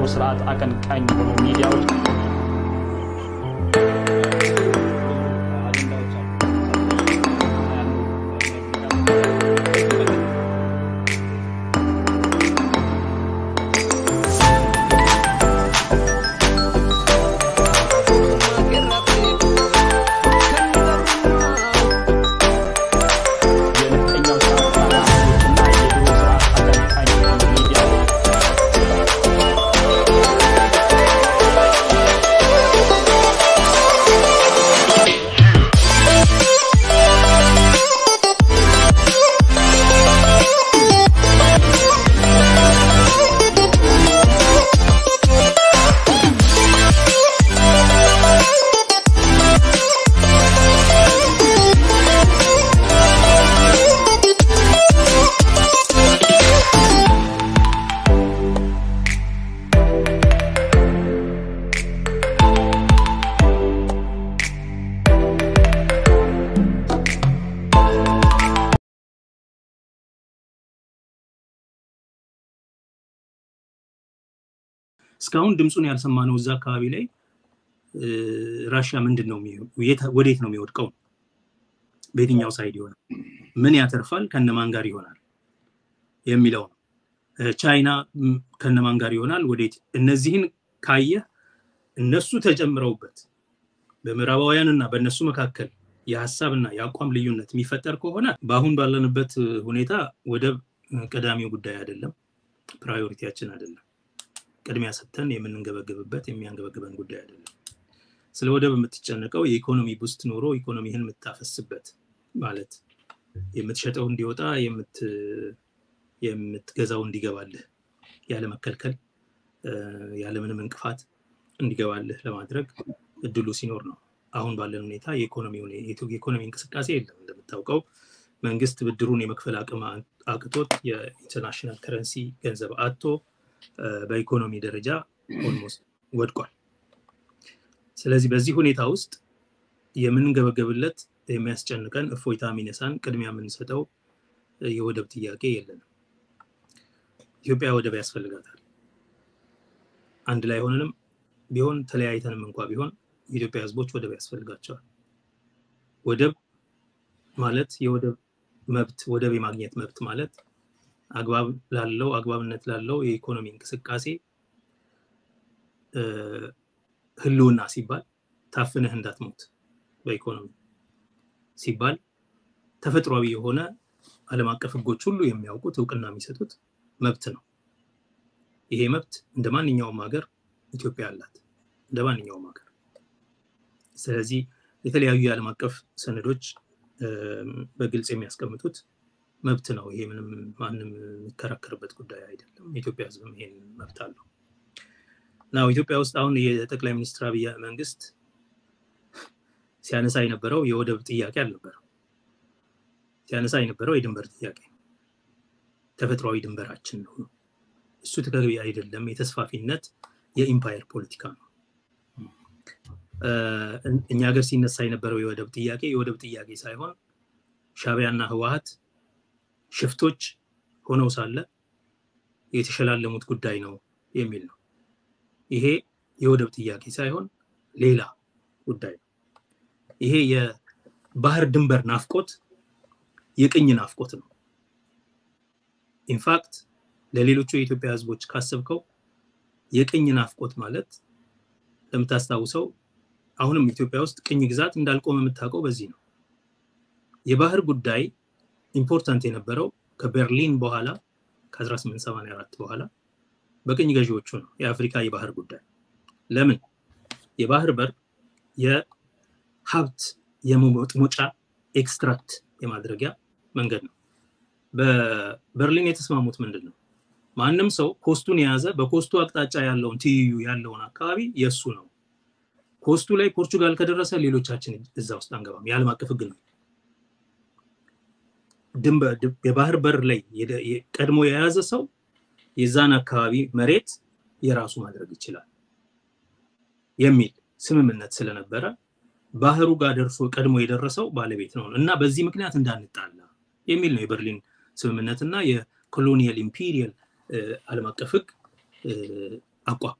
ስርዓት አቀንቃኝ የሆኑ ሚዲያዎች የነፍጠኛው ስርዓት አራማጆችና የድሮ ስርዓት አቀንቃኝ የሆኑ ሚዲያዎች እስካሁን ድምፁን ያልሰማነው እዛ አካባቢ ላይ እ፣ ራሽያ ምንድን ነው የሚሆ- የት- ወዴት ነው የሚወድቀው? በየትኛው ሳይድ ይሆናል? ምን ያተርፋል? ከነማን ጋር ይሆናል የሚለው ነው። እ፣ ቻይና ም፣ ከነማን ጋር ይሆናል? ወዴት? እነዚህን ካየህ እነሱ ተጨምረውበት በምዕራባውያን እና በእነሱ መካከል የሀሳብና የአቋም ልዩነት የሚፈጠር ከሆነ በአሁን ባለንበት እ፣ ሁኔታ ወደብ እ፣ ቀዳሚው ጉዳይ አይደለም፣ ፕራዮሪቲያችን አይደለም። ቅድሚያ ሰጥተን የምንንገበገብበት የሚያንገበግበን ጉዳይ አይደለም። ስለ ወደብ የምትጨነቀው የኢኮኖሚ ቡስት ኖሮ ኢኮኖሚህን የምታፈስበት ማለት የምትሸጠው እንዲወጣ የምት- የምትገዛው እንዲገባልህ ያለመከልከል እ፣ ያለምንም እንቅፋት እንዲገባልህ ለማድረግ እድሉ ሲኖር ነው። አሁን ባለን ሁኔታ የኢኮኖሚ ሁኔ- የኢኮኖሚ እንቅስቃሴ የለም። እንደምታውቀው መንግስት ብድሩን የመክፈል አቅም አ- አቅቶት የኢንተርናሽናል ከረንሲ ገንዘብ አጥቶ እ፣ በኢኮኖሚ ደረጃ ኦልሞስት ወድቋል። ስለዚህ በዚህ ሁኔታ ውስጥ የምንገበገብለት የሚያስጨንቀን እፎይታ የሚነሳን ቅድሚያ የምንሰጠው እ፣ የወደብ ጥያቄ የለንም። ኢትዮጵያ ወደብ ያስፈልጋታል። አንድ ላይ ሆነንም ቢሆን ተለያይተንም እንኳ ቢሆን የኢትዮጵያ ሕዝቦች ወደብ ያስፈልጋቸዋል። ወደብ ማለት የወደብ መብት ወደብ የማግኘት መብት ማለት አግባብ ላለው አግባብነት ላለው የኢኮኖሚ እንቅስቃሴ እ፣ ህልውና ሲባል ታፍነህ እንዳትሞት በኢኮኖሚ ሲባል ተፈጥሯዊ የሆነ ዓለም አቀፍ ህጎች ሁሉ የሚያውቁት እውቅና የሚሰጡት መብት ነው። ይሄ መብት እንደ ማንኛውም ሀገር ኢትዮጵያ አላት፣ እንደ ማንኛውም ሀገር። ስለዚህ የተለያዩ የዓለም አቀፍ ሰነዶች እም፣ በግልጽ የሚያስቀምጡት መብት ነው። ይሄ ምንም ማንም የሚከራከርበት ጉዳይ አይደለም። የኢትዮጵያ ህዝብም ይሄን መብት አለው። ናው ኢትዮጵያ ውስጥ አሁን የጠቅላይ ሚኒስትር አብይ መንግስት ሲያነሳ የነበረው የወደብ ጥያቄ አልነበረም። ሲያነሳ የነበረው የድንበር ጥያቄ ነው። ተፈጥሯዊ ድንበራችን ነው። እሱ ተገቢ አይደለም። የተስፋፊነት የኢምፓየር ፖለቲካ ነው። እ፣ እኛ ሀገር ሲነሳ የነበረው የወደብ ጥያቄ የወደብ ጥያቄ ሳይሆን ሻዕቢያና ህወሀት ሽፍቶች ሆነው ሳለ የተሸላለሙት ጉዳይ ነው የሚል ነው። ይሄ የወደብ ጥያቄ ሳይሆን ሌላ ጉዳይ ነው። ይሄ የባህር ድንበር ናፍቆት የቅኝ ናፍቆት ነው። ኢንፋክት ለሌሎቹ የኢትዮጵያ ህዝቦች ካሰብከው የቅኝ ናፍቆት ማለት ለምታስታውሰው አሁንም ኢትዮጵያ ውስጥ ቅኝ ግዛት እንዳልቆመ የምታውቀው በዚህ ነው። የባህር ጉዳይ ኢምፖርታንት የነበረው ከበርሊን በኋላ ከ1884 በኋላ በቅኝ ገዢዎቹ ነው። የአፍሪካ የባህር ጉዳይ ለምን የባህር በር የሀብት የመሞጫ ኤክስትራክት የማድረጊያ መንገድ ነው። በበርሊን የተስማሙት ምንድን ነው? ማንም ሰው ኮስቱን የያዘ በኮስቱ አቅጣጫ ያለውን ትይዩ ያለውን አካባቢ የእሱ ነው። ኮስቱ ላይ ፖርቹጋል ከደረሰ ሌሎቻችን እዛ ውስጥ አንገባም። የዓለም አቀፍ ህግ ነው። ድንበር የባህር በር ላይ የደ- የ- ቀድሞ የያዘ ሰው የዛን አካባቢ መሬት የራሱ ማድረግ ይችላል የሚል ስምምነት ስለነበረ ባህሩ ጋር ደርሶ ቀድሞ የደረሰው ባለቤት ነው እና በዚህ ምክንያት እንዳንጣላ የሚል ነው የበርሊን ስምምነት እና የኮሎኒያል ኢምፒሪየል ዓለም አቀፍ ህግ እ፣ አቋም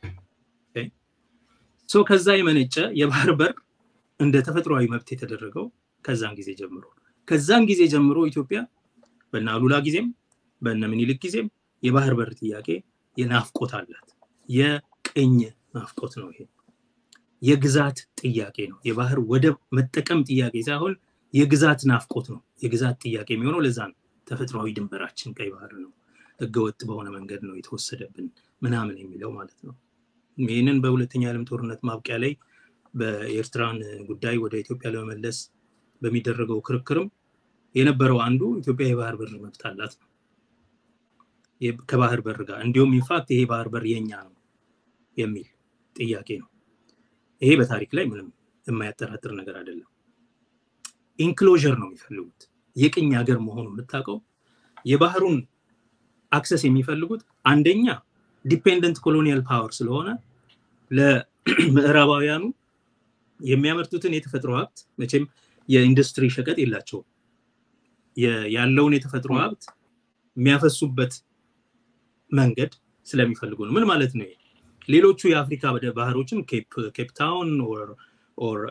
ሰው ከዛ የመነጨ የባህር በር እንደ ተፈጥሯዊ መብት የተደረገው ከዛን ጊዜ ጀምሮ ከዛን ጊዜ ጀምሮ ኢትዮጵያ በነ አሉላ ጊዜም በነ ምኒልክ ጊዜም የባህር በር ጥያቄ የናፍቆት አላት። የቅኝ ናፍቆት ነው ይሄ። የግዛት ጥያቄ ነው። የባህር ወደብ መጠቀም ጥያቄ ሳይሆን የግዛት ናፍቆት ነው። የግዛት ጥያቄ የሚሆነው ለዛ ነው። ተፈጥሯዊ ድንበራችን ቀይ ባህር ነው፣ ህገወጥ በሆነ መንገድ ነው የተወሰደብን ምናምን የሚለው ማለት ነው። ይህንን በሁለተኛ ዓለም ጦርነት ማብቂያ ላይ በኤርትራን ጉዳይ ወደ ኢትዮጵያ ለመመለስ በሚደረገው ክርክርም የነበረው አንዱ ኢትዮጵያ የባህር በር መብት አላት ነው ከባህር በር ጋር እንዲሁም ኢንፋክት ይሄ ባህር በር የኛ ነው የሚል ጥያቄ ነው። ይሄ በታሪክ ላይ ምንም የማያጠራጥር ነገር አይደለም። ኢንክሎዥር ነው የሚፈልጉት። የቅኝ ሀገር መሆኑ የምታውቀው የባህሩን አክሰስ የሚፈልጉት አንደኛ ዲፔንደንት ኮሎኒያል ፓወር ስለሆነ ለምዕራባውያኑ የሚያመርቱትን የተፈጥሮ ሀብት መቼም የኢንዱስትሪ ሸቀጥ የላቸውም። ያለውን የተፈጥሮ ሀብት የሚያፈሱበት መንገድ ስለሚፈልጉ ነው። ምን ማለት ነው? ሌሎቹ የአፍሪካ ባህሮችን ኬፕ ታውን ኦር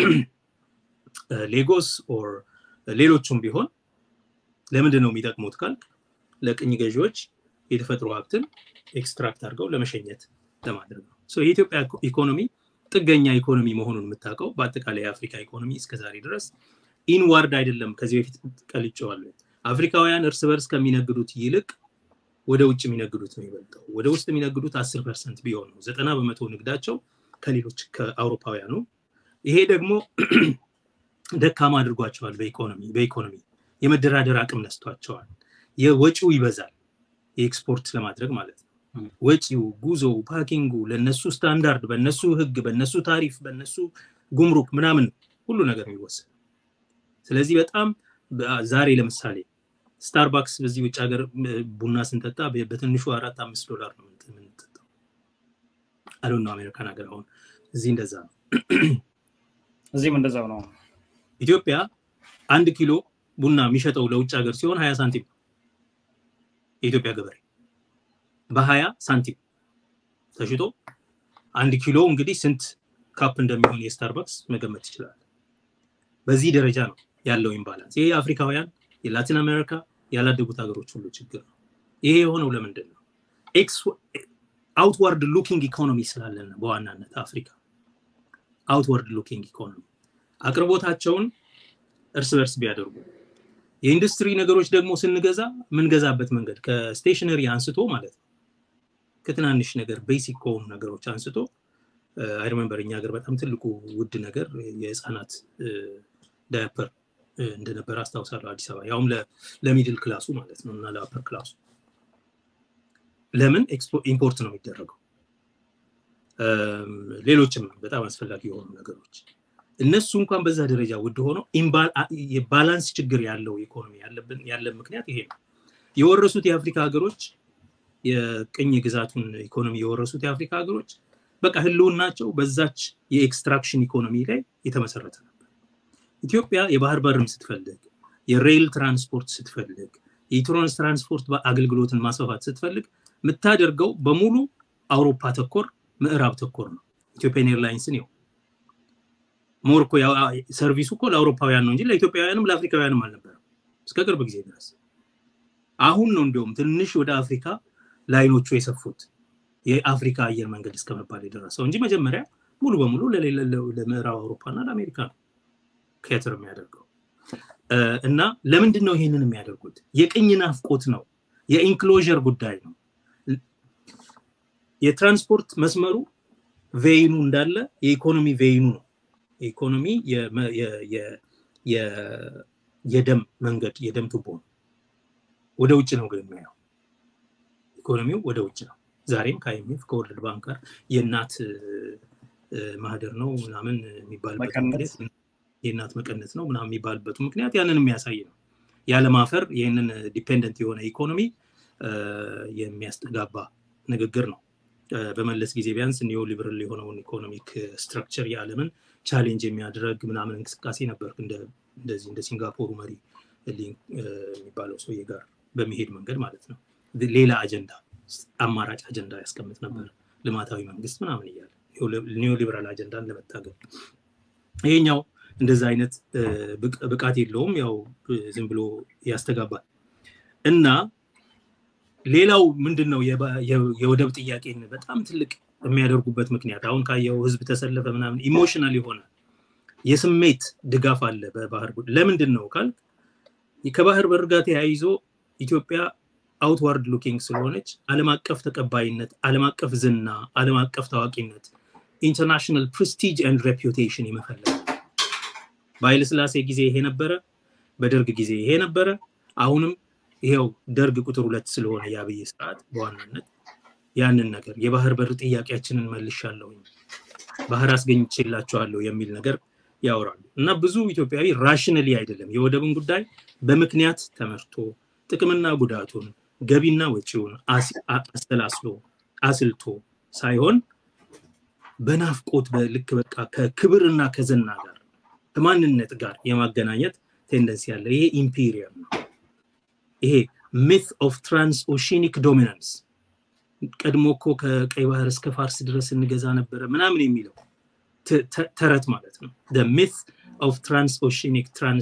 ሌጎስ ኦር ሌሎቹም ቢሆን ለምንድን ነው የሚጠቅሙት ካልክ ለቅኝ ገዢዎች የተፈጥሮ ሀብትን ኤክስትራክት አድርገው ለመሸኘት ለማድረግ ነው። የኢትዮጵያ ኢኮኖሚ ጥገኛ ኢኮኖሚ መሆኑን የምታውቀው በአጠቃላይ የአፍሪካ ኢኮኖሚ እስከዛሬ ድረስ ኢንዋርድ አይደለም። ከዚህ በፊት ቀልጨዋለሁ። አፍሪካውያን እርስ በርስ ከሚነግዱት ይልቅ ወደ ውጭ የሚነግዱት ነው ይበልጠው። ወደ ውስጥ የሚነግዱት አስር ፐርሰንት ቢሆን ነው። ዘጠና በመቶ ንግዳቸው ከሌሎች ከአውሮፓውያኑ። ይሄ ደግሞ ደካማ አድርጓቸዋል። በኢኮኖሚ በኢኮኖሚ የመደራደር አቅም ነስቷቸዋል። የወጪው ይበዛል፣ የኤክስፖርት ለማድረግ ማለት ነው። ወጪው፣ ጉዞው፣ ፓኪንጉ ለነሱ ስታንዳርድ፣ በነሱ ህግ፣ በነሱ ታሪፍ፣ በነሱ ጉምሩክ ምናምን ሁሉ ነገር የሚወሰድ ስለዚህ በጣም ዛሬ ለምሳሌ ስታርባክስ በዚህ ውጭ ሀገር ቡና ስንጠጣ በትንሹ አራት አምስት ዶላር ነው የምንጠጣው። አሉ ነው አሜሪካን ሀገር አሁን እዚህ እንደዛ ነው። እዚህም እንደዛው ነው። ኢትዮጵያ አንድ ኪሎ ቡና የሚሸጠው ለውጭ ሀገር ሲሆን ሀያ ሳንቲም የኢትዮጵያ ገበሬ በሀያ ሳንቲም ተሽጦ አንድ ኪሎ እንግዲህ ስንት ካፕ እንደሚሆን የስታርባክስ መገመት ይችላል። በዚህ ደረጃ ነው ያለው ኢምባላንስ። ይሄ የአፍሪካውያን የላቲን አሜሪካ ያላደጉት ሀገሮች ሁሉ ችግር ነው። ይሄ የሆነው ለምንድን ነው? አውትዋርድ ሉኪንግ ኢኮኖሚ ስላለን በዋናነት አፍሪካ አውትዋርድ ሉኪንግ ኢኮኖሚ አቅርቦታቸውን እርስ በርስ ቢያደርጉ የኢንዱስትሪ ነገሮች ደግሞ ስንገዛ የምንገዛበት መንገድ ከስቴሽነሪ አንስቶ ማለት ነው ከትናንሽ ነገር ቤሲክ ከሆኑ ነገሮች አንስቶ አይሪመንበር እኛ ሀገር በጣም ትልቁ ውድ ነገር የህፃናት ዳያፐር እንደነበረ አስታውሳለሁ። አዲስ አበባ ያውም ለሚድል ክላሱ ማለት ነው እና ለአፐር ክላሱ ለምን ኢምፖርት ነው የሚደረገው? ሌሎችም በጣም አስፈላጊ የሆኑ ነገሮች እነሱ እንኳን በዛ ደረጃ ውድ ሆነው የባላንስ ችግር ያለው ኢኮኖሚ ያለን ምክንያት ይሄ ነው። የወረሱት የአፍሪካ ሀገሮች የቅኝ ግዛቱን ኢኮኖሚ የወረሱት የአፍሪካ ሀገሮች በቃ ህልውናቸው በዛች የኤክስትራክሽን ኢኮኖሚ ላይ የተመሰረተ ነበር። ኢትዮጵያ የባህር በርም ስትፈልግ፣ የሬል ትራንስፖርት ስትፈልግ፣ የኢትሮንስ ትራንስፖርት አገልግሎትን ማስፋፋት ስትፈልግ የምታደርገው በሙሉ አውሮፓ ተኮር ምዕራብ ተኮር ነው። ኢትዮጵያን ኤርላይንስን ይው ሞር እኮ ሰርቪሱ እኮ ለአውሮፓውያን ነው እንጂ ለኢትዮጵያውያንም ለአፍሪካውያንም አልነበረም እስከ ቅርብ ጊዜ ድረስ። አሁን ነው እንዲሁም ትንሽ ወደ አፍሪካ ላይኖቹ የሰፉት የአፍሪካ አየር መንገድ እስከመባል የደረሰው እንጂ መጀመሪያ ሙሉ በሙሉ ለምዕራብ አውሮፓ እና ለአሜሪካ ነው ኬትር የሚያደርገው። እና ለምንድን ነው ይሄንን የሚያደርጉት? የቅኝ ናፍቆት ነው። የኢንክሎዥር ጉዳይ ነው። የትራንስፖርት መስመሩ ቬይኑ እንዳለ የኢኮኖሚ ቬይኑ ነው። የኢኮኖሚ የደም መንገድ የደም ቱቦ ነው። ወደ ውጭ ነው ግን የሚያየው ኢኮኖሚው ወደ ውጭ ነው። ዛሬም ከአይኤምኤፍ ከወርልድ ባንክ ጋር የእናት ማህደር ነው ምናምን የሚባልበት ምክንያት የእናት መቀነት ነው ምናምን የሚባልበቱ ምክንያት ያንን የሚያሳይ ነው። ያለማፈር ይህንን ዲፔንደንት የሆነ ኢኮኖሚ የሚያስተጋባ ንግግር ነው። በመለስ ጊዜ ቢያንስ ኒዮ ሊበራል የሆነውን ኢኮኖሚክ ስትራክቸር የዓለምን ቻሌንጅ የሚያደረግ ምናምን እንቅስቃሴ ነበር። እንደዚህ እንደ ሲንጋፖሩ መሪ የሚባለው ሰውዬ ጋር በሚሄድ መንገድ ማለት ነው። ሌላ አጀንዳ አማራጭ አጀንዳ ያስቀምጥ ነበር። ልማታዊ መንግስት ምናምን እያለ ኒዮሊበራል አጀንዳን ለመታገል ይሄኛው እንደዛ አይነት ብቃት የለውም። ያው ዝም ብሎ ያስተጋባል እና ሌላው ምንድን ነው የወደብ ጥያቄን በጣም ትልቅ የሚያደርጉበት ምክንያት አሁን ካየው ህዝብ ተሰለፈ ምናምን ኢሞሽናል የሆነ የስሜት ድጋፍ አለ በባህር ለምንድን ነው ካል ከባህር በር ጋር ተያይዞ ኢትዮጵያ አውትዋርድ ሉኪንግ ስለሆነች አለም አቀፍ ተቀባይነት፣ አለም አቀፍ ዝና፣ አለም አቀፍ ታዋቂነት፣ ኢንተርናሽናል ፕሬስቲጅ ኤንድ ሬፑቴሽን የመፈለግ በኃይለስላሴ ጊዜ ይሄ ነበረ፣ በደርግ ጊዜ ይሄ ነበረ። አሁንም ይሄው ደርግ ቁጥር ሁለት ስለሆነ የአብይ ስርዓት በዋናነት ያንን ነገር የባህር በር ጥያቄያችንን መልሻለሁኝ ባህር አስገኝቼላቸዋለሁ የሚል ነገር ያወራሉ እና ብዙ ኢትዮጵያዊ ራሽነሊ አይደለም የወደብን ጉዳይ በምክንያት ተመርቶ ጥቅምና ጉዳቱን ገቢና ወጪውን አሰላስሎ አስልቶ ሳይሆን በናፍቆት በልክ በቃ ከክብርና ከዝና ጋር ከማንነት ጋር የማገናኘት ቴንደንሲ ያለ ይሄ ኢምፔሪየም ነው። ይሄ ሚት ኦፍ ትራንስ ኦሺኒክ ዶሚናንስ ቀድሞ እኮ ከቀይ ባህር እስከ ፋርስ ድረስ እንገዛ ነበረ ምናምን የሚለው ተረት ማለት ነው። ሚት ኦፍ ትራንስ ኦሺኒክ ትራንስ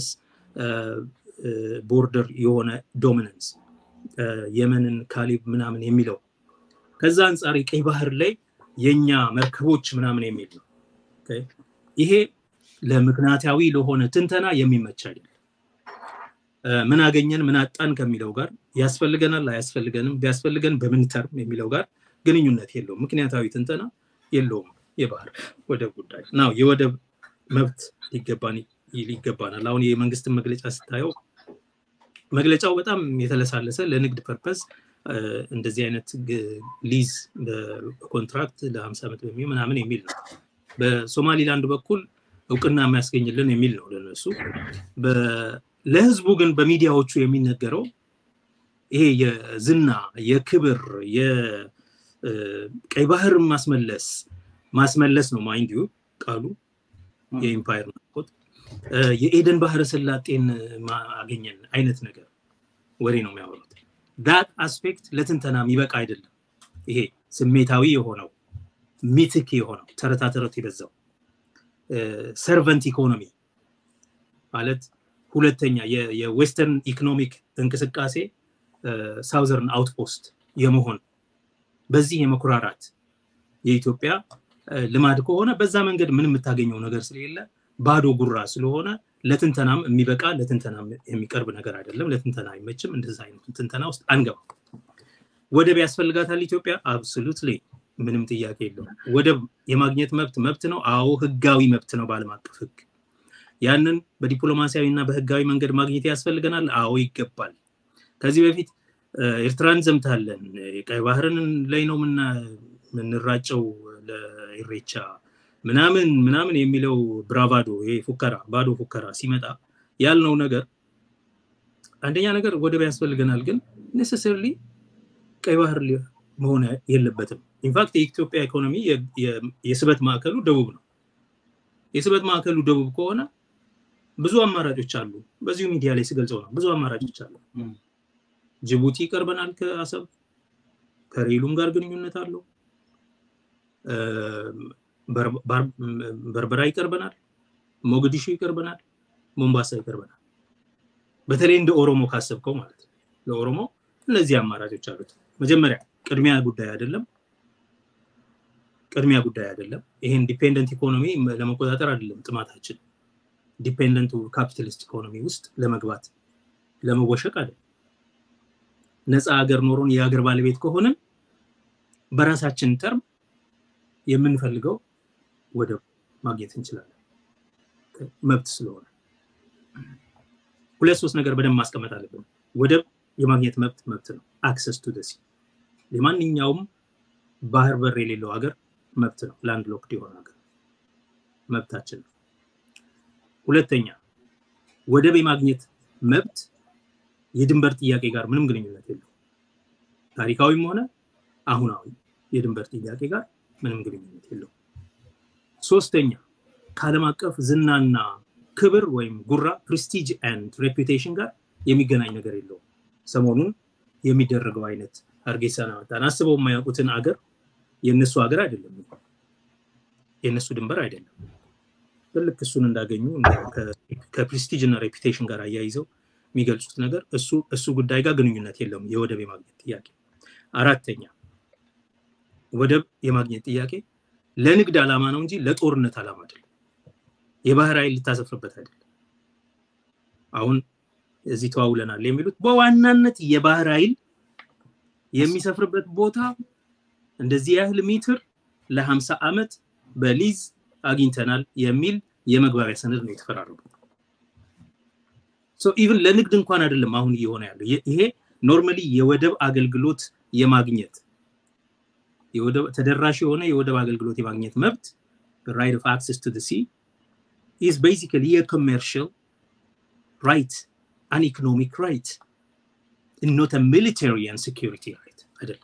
ቦርደር የሆነ ዶሚናንስ የመንን ካሊብ ምናምን የሚለው ከዛ አንጻር የቀይ ባህር ላይ የኛ መርከቦች ምናምን የሚል ነው። ይሄ ለምክንያታዊ ለሆነ ትንተና የሚመች አይደለም። ምን አገኘን ምን አጣን ከሚለው ጋር ያስፈልገናል አያስፈልገንም፣ ቢያስፈልገን በምን ተርም የሚለው ጋር ግንኙነት የለውም። ምክንያታዊ ትንተና የለውም። የባህር ወደብ ጉዳይ ናው የወደብ መብት ይገባናል። አሁን የመንግስትን መግለጫ ስታየው መግለጫው በጣም የተለሳለሰ ለንግድ ፐርፐዝ እንደዚህ አይነት ሊዝ በኮንትራክት ለሀምሳ ዓመት በሚሆን ምናምን የሚል ነው። በሶማሊላንድ በኩል እውቅና የሚያስገኝልን የሚል ነው ለነሱ። ለህዝቡ ግን በሚዲያዎቹ የሚነገረው ይሄ የዝና የክብር የቀይ ባህር ማስመለስ ማስመለስ ነው ማይንድ ዩ ቃሉ የኢምፓየር ናፍቆት የኤደን ባህረ ሰላጤን አገኘን አይነት ነገር ወሬ ነው የሚያወሩት። ዳት አስፔክት ለትንተና የሚበቃ አይደለም። ይሄ ስሜታዊ የሆነው ሚትክ የሆነው ተረታ ተረት የበዛው ሰርቨንት ኢኮኖሚ ማለት ሁለተኛ የዌስተርን ኢኮኖሚክ እንቅስቃሴ ሳውዘርን አውትፖስት የመሆን በዚህ የመኩራራት የኢትዮጵያ ልማድ ከሆነ በዛ መንገድ ምን የምታገኘው ነገር ስለሌለ ባዶ ጉራ ስለሆነ ለትንተናም የሚበቃ ለትንተናም የሚቀርብ ነገር አይደለም። ለትንተና አይመችም። እንደዛ አይነቱ ትንተና ውስጥ አንገባ። ወደብ ያስፈልጋታል ኢትዮጵያ? አብሶሉትሊ ምንም ጥያቄ የለውም። ወደብ የማግኘት መብት መብት ነው። አዎ ህጋዊ መብት ነው በዓለም አቀፍ ህግ። ያንን በዲፕሎማሲያዊ እና በህጋዊ መንገድ ማግኘት ያስፈልገናል። አዎ ይገባል። ከዚህ በፊት ኤርትራን ዘምታለን፣ ቀይ ባህርን ላይ ነው የምንራጨው ለኢሬቻ ምናምን ምናምን የሚለው ብራቫዶ ይሄ ፉከራ ባዶ ፉከራ ሲመጣ ያልነው ነገር አንደኛ ነገር ወደብ ያስፈልገናል፣ ግን ኔሴሰርሊ ቀይ ባህር መሆን የለበትም። ኢንፋክት የኢትዮጵያ ኢኮኖሚ የስበት ማዕከሉ ደቡብ ነው። የስበት ማዕከሉ ደቡብ ከሆነ ብዙ አማራጮች አሉ። በዚሁ ሚዲያ ላይ ስገልጸው ነው። ብዙ አማራጮች አሉ። ጅቡቲ ይቀርበናል ከአሰብ ከሬሉም ጋር ግንኙነት አለው። በርበራ ይቀርበናል፣ ሞግዲሾ ይቀርበናል፣ ሞምባሳ ይቀርበናል። በተለይ እንደ ኦሮሞ ካሰብከው ማለት ነው። ለኦሮሞ እነዚህ አማራጮች አሉት። መጀመሪያ ቅድሚያ ጉዳይ አይደለም፣ ቅድሚያ ጉዳይ አይደለም። ይሄን ዲፔንደንት ኢኮኖሚ ለመቆጣጠር አይደለም ጥማታችን። ዲፔንደንቱ ካፒታሊስት ኢኮኖሚ ውስጥ ለመግባት ለመወሸቅ አይደለም። ነፃ ሀገር ኖሮን የሀገር ባለቤት ከሆንን በራሳችን ተርም የምንፈልገው ወደብ ማግኘት እንችላለን፣ መብት ስለሆነ። ሁለት ሶስት ነገር በደንብ ማስቀመጥ አለብን። ወደብ የማግኘት መብት መብት ነው። አክሰስ ቱ ደሲ የማንኛውም ባህር በር የሌለው ሀገር መብት ነው። ላንድ ሎክድ የሆነ ሀገር መብታችን ነው። ሁለተኛ ወደብ የማግኘት መብት የድንበር ጥያቄ ጋር ምንም ግንኙነት የለው። ታሪካዊም ሆነ አሁናዊ የድንበር ጥያቄ ጋር ምንም ግንኙነት የለው። ሶስተኛ ከዓለም አቀፍ ዝናና ክብር ወይም ጉራ ፕሬስቲጅ ኤንድ ሬፑቴሽን ጋር የሚገናኝ ነገር የለውም። ሰሞኑን የሚደረገው አይነት ሀርጌሳን አመጣን። አስበው የማያውቁትን አገር የእነሱ ሀገር አይደለም፣ የእነሱ ድንበር አይደለም። ልክ እሱን እንዳገኙ ከፕሬስቲጅ እና ሬፒቴሽን ጋር አያይዘው የሚገልጹት ነገር እሱ እሱ ጉዳይ ጋር ግንኙነት የለውም የወደብ የማግኘት ጥያቄ። አራተኛ ወደብ የማግኘት ጥያቄ ለንግድ ዓላማ ነው እንጂ ለጦርነት ዓላማ አይደለም። የባህር ኃይል ልታሰፍርበት አይደለም። አሁን እዚህ ተዋውለናል የሚሉት በዋናነት የባህር ኃይል የሚሰፍርበት ቦታ እንደዚህ ያህል ሜትር ለሀምሳ ዓመት በሊዝ አግኝተናል የሚል የመግባቢያ ሰነድ ነው የተፈራረሙት። ኢቭን ለንግድ እንኳን አይደለም አሁን እየሆነ ያለው ይሄ ኖርማሊ የወደብ አገልግሎት የማግኘት ተደራሽ የሆነ የወደብ አገልግሎት የማግኘት መብት ራይት ኦፍ አክሰስ ቱ ሲ ኢዝ ቤሲካሊ የኮሜርሽል ራይት አን ኢኮኖሚክ ራይት ኖት ሚሊታሪ ን ሴኪሪቲ ራይት አይደለም።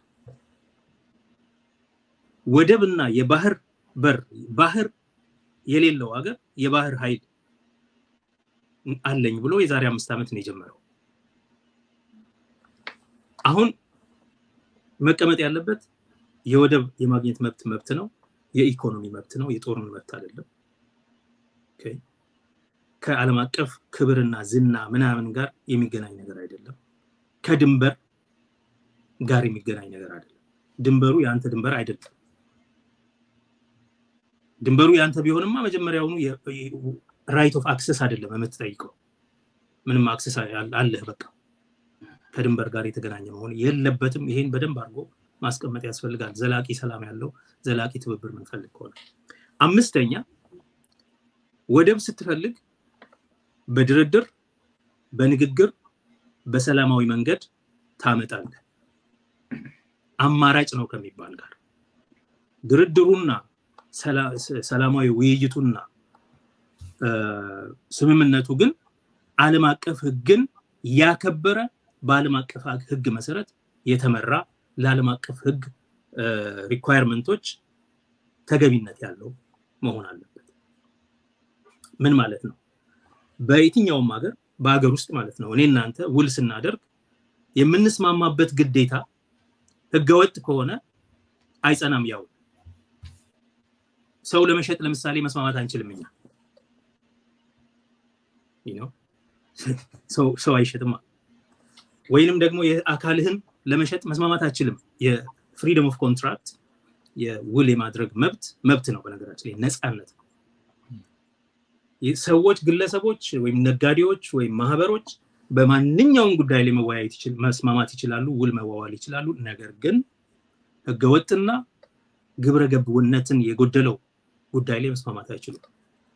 ወደብና የባህር በር ባህር የሌለው ሀገር የባህር ኃይል አለኝ ብሎ የዛሬ አምስት ዓመት ነው የጀመረው። አሁን መቀመጥ ያለበት የወደብ የማግኘት መብት መብት ነው፣ የኢኮኖሚ መብት ነው፣ የጦርን መብት አይደለም። ከዓለም አቀፍ ክብርና ዝና ምናምን ጋር የሚገናኝ ነገር አይደለም። ከድንበር ጋር የሚገናኝ ነገር አይደለም። ድንበሩ የአንተ ድንበር አይደለም። ድንበሩ የአንተ ቢሆንማ መጀመሪያውኑ ራይት ኦፍ አክሰስ አይደለም የምትጠይቀው። ምንም አክሰስ አለህ በቃ ከድንበር ጋር የተገናኘ መሆን የለበትም። ይሄን በደንብ አድርጎ ማስቀመጥ ያስፈልጋል። ዘላቂ ሰላም ያለው ዘላቂ ትብብር ምንፈልግ ከሆነ አምስተኛ ወደብ ስትፈልግ በድርድር በንግግር በሰላማዊ መንገድ ታመጣለህ። አማራጭ ነው ከሚባል ጋር ድርድሩና ሰላማዊ ውይይቱና ስምምነቱ ግን ዓለም አቀፍ ሕግን ያከበረ በዓለም አቀፍ ሕግ መሰረት የተመራ ለዓለም አቀፍ ሕግ ሪኳየርመንቶች ተገቢነት ያለው መሆን አለበት። ምን ማለት ነው? በየትኛውም ሀገር በሀገር ውስጥ ማለት ነው እኔ እናንተ ውል ስናደርግ የምንስማማበት ግዴታ ህገወጥ ከሆነ አይጸናም። ያው ሰው ለመሸጥ ለምሳሌ መስማማት አንችልም እኛ ሰው አይሸጥማ። ወይንም ደግሞ የአካልህን ለመሸጥ መስማማት አችልም። የፍሪደም ኦፍ ኮንትራክት የውል የማድረግ መብት መብት ነው። በነገራችን ላይ ነፃነት ነው። ሰዎች፣ ግለሰቦች ወይም ነጋዴዎች ወይም ማህበሮች በማንኛውም ጉዳይ ላይ መወያየት መስማማት ይችላሉ፣ ውል መዋዋል ይችላሉ። ነገር ግን ህገወጥና ግብረ ገብነትን የጎደለው ጉዳይ ላይ መስማማት አይችሉም።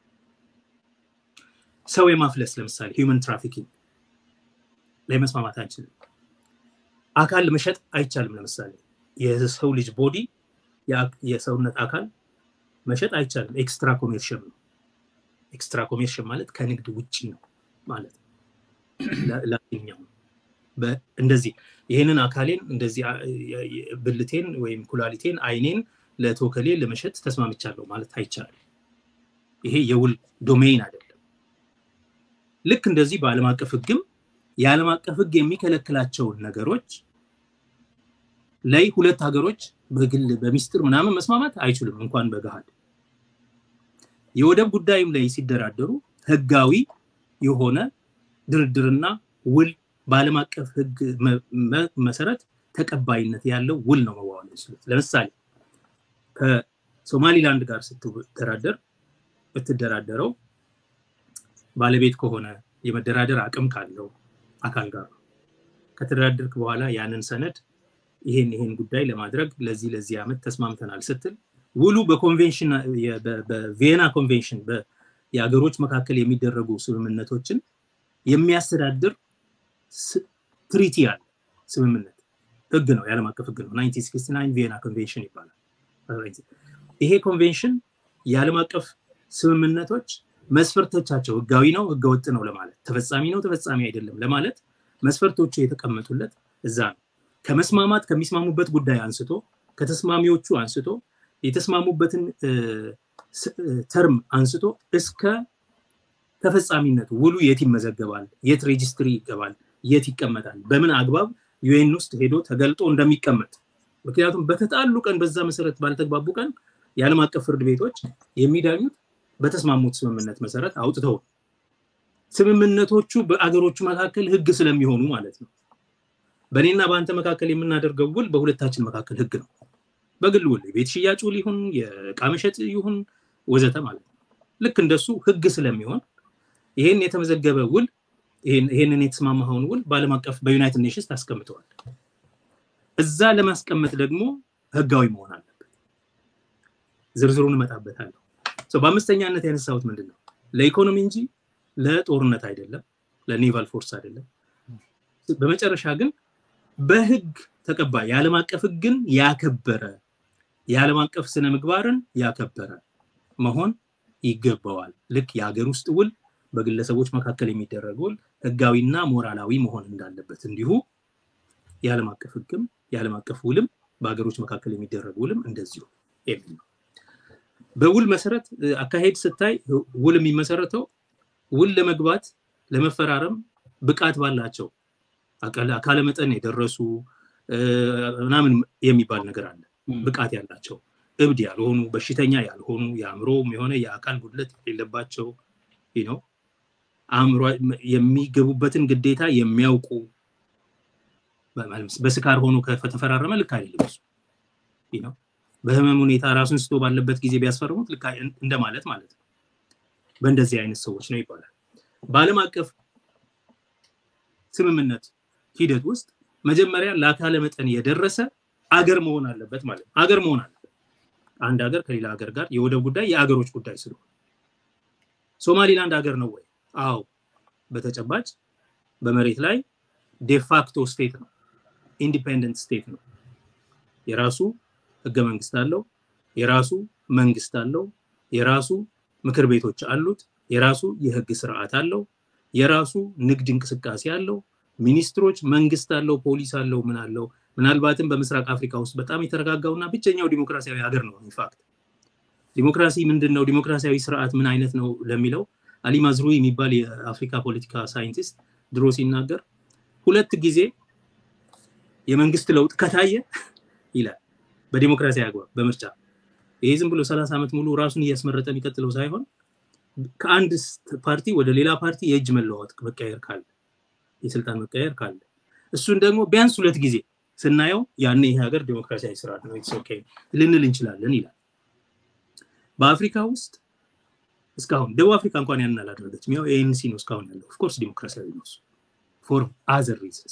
ሰው የማፍለስ ለምሳሌ ሂውመን ትራፊኪንግ ላይ መስማማት አንችልም። አካል መሸጥ አይቻልም። ለምሳሌ የሰው ልጅ ቦዲ የሰውነት አካል መሸጥ አይቻልም። ኤክስትራ ኮሜርሽል ነው። ኤክስትራ ኮሜርሽል ማለት ከንግድ ውጭ ነው ማለት ነው። ላኛው እንደዚህ ይህንን አካሌን እንደዚህ ብልቴን ወይም ኩላሊቴን አይኔን ለቶከሌ ለመሸጥ ተስማምቻለሁ ማለት አይቻልም። ይሄ የውል ዶሜይን አይደለም። ልክ እንደዚህ በዓለም አቀፍ ህግም የዓለም አቀፍ ህግ የሚከለክላቸውን ነገሮች ላይ ሁለት ሀገሮች በግል በሚስጥር ምናምን መስማማት አይችሉም፣ እንኳን በገሃድ የወደብ ጉዳይም ላይ ሲደራደሩ ህጋዊ የሆነ ድርድርና ውል በዓለም አቀፍ ህግ መሰረት ተቀባይነት ያለው ውል ነው መዋዋል የሚችሉት። ለምሳሌ ከሶማሊላንድ ጋር ስትደራደር ብትደራደረው ባለቤት ከሆነ የመደራደር አቅም ካለው አካል ጋር ነው። ከተደራደርክ በኋላ ያንን ሰነድ ይሄን ይሄን ጉዳይ ለማድረግ ለዚህ ለዚህ ዓመት ተስማምተናል ስትል ውሉ በኮንቬንሽን በቪየና ኮንቬንሽን የሀገሮች መካከል የሚደረጉ ስምምነቶችን የሚያስተዳድር ትሪቲ ያለ ስምምነት ህግ ነው፣ የዓለም አቀፍ ህግ ነው። 1969 ቪየና ኮንቬንሽን ይባላል። ይሄ ኮንቬንሽን የዓለም አቀፍ ስምምነቶች መስፈርቶቻቸው ህጋዊ ነው፣ ህገወጥ ነው ለማለት ተፈጻሚ ነው፣ ተፈጻሚ አይደለም ለማለት መስፈርቶቹ የተቀመጡለት እዛ ነው። ከመስማማት ከሚስማሙበት ጉዳይ አንስቶ ከተስማሚዎቹ አንስቶ የተስማሙበትን ተርም አንስቶ እስከ ተፈጻሚነቱ ውሉ የት ይመዘገባል፣ የት ሬጅስትሪ ይገባል፣ የት ይቀመጣል፣ በምን አግባብ ዩኤን ውስጥ ሄዶ ተገልጦ እንደሚቀመጥ ምክንያቱም በተጣሉ ቀን በዛ መሰረት ባልተግባቡ ቀን የዓለም አቀፍ ፍርድ ቤቶች የሚዳኙት በተስማሙት ስምምነት መሰረት አውጥተው ስምምነቶቹ በአገሮቹ መካከል ህግ ስለሚሆኑ ማለት ነው። በእኔና በአንተ መካከል የምናደርገው ውል በሁለታችን መካከል ህግ ነው። በግል ውል የቤት ሽያጭ ውል ይሁን የእቃ መሸጥ ይሁን ወዘተ ማለት ነው። ልክ እንደሱ ህግ ስለሚሆን ይሄን የተመዘገበ ውል ይሄንን የተስማማኸውን ውል በዓለም አቀፍ በዩናይትድ ኔሽንስ ታስቀምጠዋል። እዛ ለማስቀመጥ ደግሞ ህጋዊ መሆን አለበት። ዝርዝሩን እመጣበታለሁ። በአምስተኛነት ያነሳሁት ምንድን ነው? ለኢኮኖሚ እንጂ ለጦርነት አይደለም፣ ለኔቫል ፎርስ አይደለም። በመጨረሻ ግን በህግ ተቀባይ የዓለም አቀፍ ህግን ያከበረ የዓለም አቀፍ ስነ ምግባርን ያከበረ መሆን ይገባዋል። ልክ የሀገር ውስጥ ውል በግለሰቦች መካከል የሚደረግ ውል ህጋዊና ሞራላዊ መሆን እንዳለበት እንዲሁ የዓለም አቀፍ ህግም የዓለም አቀፍ ውልም በሀገሮች መካከል የሚደረግ ውልም እንደዚሁ የሚል ነው። በውል መሰረት አካሄድ ስታይ ውል የሚመሰረተው ውል ለመግባት ለመፈራረም ብቃት ባላቸው አካለ መጠን የደረሱ ምናምን የሚባል ነገር አለ። ብቃት ያላቸው እብድ ያልሆኑ በሽተኛ ያልሆኑ የአእምሮም የሆነ የአካል ጉድለት የሌለባቸው ነው አእምሮ የሚገቡበትን ግዴታ የሚያውቁ በስካር ሆኖ ከተፈራረመ ልክ አይደለም እሱ ነው። በህመም ሁኔታ ራሱን ስቶ ባለበት ጊዜ ቢያስፈርሙት ልክ እንደማለት ማለት ነው። በእንደዚህ አይነት ሰዎች ነው ይባላል። በዓለም አቀፍ ስምምነት ሂደት ውስጥ መጀመሪያ ለአካለ መጠን የደረሰ አገር መሆን አለበት ማለት ነው። አገር መሆን አለበት። አንድ ሀገር ከሌላ ሀገር ጋር የወደብ ጉዳይ የአገሮች ጉዳይ ስለሆነ ሶማሊላንድ ሀገር ነው ወይ? አዎ፣ በተጨባጭ በመሬት ላይ ዴፋክቶ ስቴት ነው። ኢንዲፔንደንት ስቴት ነው። የራሱ ህገ መንግስት አለው። የራሱ መንግስት አለው። የራሱ ምክር ቤቶች አሉት። የራሱ የህግ ስርዓት አለው። የራሱ ንግድ እንቅስቃሴ አለው። ሚኒስትሮች፣ መንግስት አለው፣ ፖሊስ አለው፣ ምን አለው። ምናልባትም በምስራቅ አፍሪካ ውስጥ በጣም የተረጋጋውና ብቸኛው ዲሞክራሲያዊ ሀገር ነው። ኢንፋክት ዲሞክራሲ ምንድን ነው? ዲሞክራሲያዊ ስርዓት ምን አይነት ነው ለሚለው አሊ ማዝሩዊ የሚባል የአፍሪካ ፖለቲካ ሳይንቲስት ድሮ ሲናገር ሁለት ጊዜ የመንግስት ለውጥ ከታየ ይላል በዲሞክራሲያዊ አግባብ በምርጫ ይሄ ዝም ብሎ ሰላሳ ዓመት ሙሉ ራሱን እያስመረጠ የሚቀጥለው ሳይሆን ከአንድ ፓርቲ ወደ ሌላ ፓርቲ የእጅ መለዋወጥ መቀየር ካለ የስልጣን መቀየር ካለ እሱን ደግሞ ቢያንስ ሁለት ጊዜ ስናየው ያኔ ይሄ ሀገር ዲሞክራሲያዊ ስርዓት ነው ኦኬ ልንል እንችላለን ይላል። በአፍሪካ ውስጥ እስካሁን ደቡብ አፍሪካ እንኳን ያንን አላደረገችም። ያው ኤኤንሲ ነው እስካሁን ያለው። ኦፍኮርስ ዲሞክራሲያዊ ነው ፎር አዘር ሪዝንስ።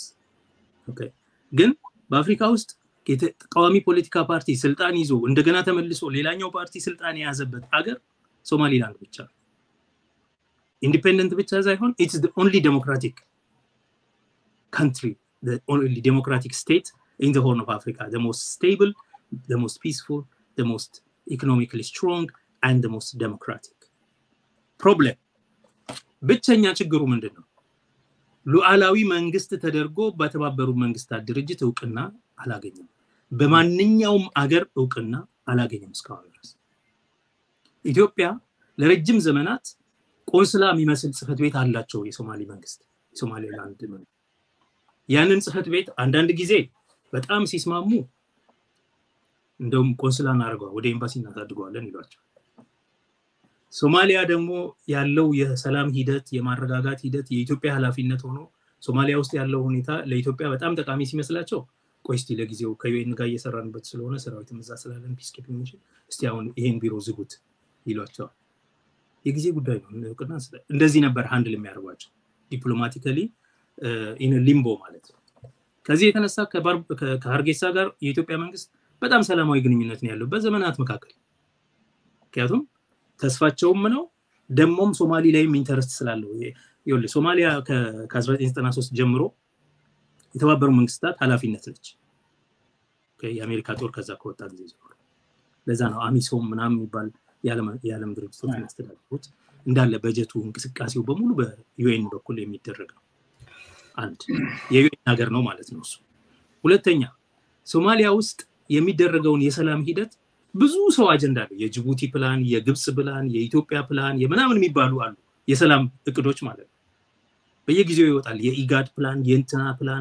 ግን በአፍሪካ ውስጥ ተቃዋሚ ፖለቲካ ፓርቲ ስልጣን ይዞ እንደገና ተመልሶ ሌላኛው ፓርቲ ስልጣን የያዘበት አገር ሶማሊላንድ ብቻ ነው። ኢንዲፔንደንት ብቻ ሳይሆን ኢትስ ኦንሊ ዴሞክራቲክ ካንትሪ ኦንሊ ዴሞክራቲክ ስቴት ኢን ዘ ሆርን ኦፍ አፍሪካ ዘ ሞስት ስቴብል ዘ ሞስት ፒስፉል ዘ ሞስት ኢኮኖሚካሊ ስትሮንግ አንድ ዘ ሞስት ዴሞክራቲክ ፕሮብለም ብቸኛ ችግሩ ምንድን ነው? ሉዓላዊ መንግስት ተደርጎ በተባበሩት መንግስታት ድርጅት እውቅና አላገኘም። በማንኛውም አገር እውቅና አላገኘም እስካሁን ድረስ። ኢትዮጵያ ለረጅም ዘመናት ቆንስላ የሚመስል ጽህፈት ቤት አላቸው የሶማሌ መንግስት የሶማሌላንድ መንግስት። ያንን ጽህፈት ቤት አንዳንድ ጊዜ በጣም ሲስማሙ እንደውም ቆንስላ እናደርገዋል ወደ ኤምባሲ እናሳድገዋለን ይሏቸው። ሶማሊያ ደግሞ ያለው የሰላም ሂደት የማረጋጋት ሂደት የኢትዮጵያ ኃላፊነት ሆኖ ሶማሊያ ውስጥ ያለው ሁኔታ ለኢትዮጵያ በጣም ጠቃሚ ሲመስላቸው ቆይ እስቲ ለጊዜው ከዩኤን ጋር እየሰራንበት ስለሆነ ሰራዊትም እዛ ስላለን ፒስኬፕ የሚችል እስቲ አሁን ይሄን ቢሮ ዝጉት ይሏቸዋል። የጊዜ ጉዳይ ነው። እውቅና እንደዚህ ነበር ሀንድል የሚያደርጓቸው ዲፕሎማቲካሊ ኢን ሊምቦ ማለት ነው። ከዚህ የተነሳ ከሀርጌሳ ጋር የኢትዮጵያ መንግስት በጣም ሰላማዊ ግንኙነት ነው ያለው በዘመናት መካከል ምክንያቱም ተስፋቸውም ነው ደግሞም ሶማሊ ላይም ኢንተረስት ስላለው ይኸውልህ ሶማሊያ ከ1993 ጀምሮ የተባበሩ መንግስታት ኃላፊነት ነች የአሜሪካ ጦር ከዛ ከወጣ ጊዜ ጀምሮ ለዛ ነው አሚሶም ምናምን የሚባል የዓለም ድርጅቶች የሚያስተዳድሩት እንዳለ በጀቱ እንቅስቃሴው በሙሉ በዩኤን በኩል የሚደረግ ነው አንድ የዩኤን ሀገር ነው ማለት ነው እሱ ሁለተኛ ሶማሊያ ውስጥ የሚደረገውን የሰላም ሂደት ብዙ ሰው አጀንዳ አለው። የጅቡቲ ፕላን፣ የግብፅ ፕላን፣ የኢትዮጵያ ፕላን የምናምን የሚባሉ አሉ። የሰላም እቅዶች ማለት ነው። በየጊዜው ይወጣል። የኢጋድ ፕላን፣ የእንትና ፕላን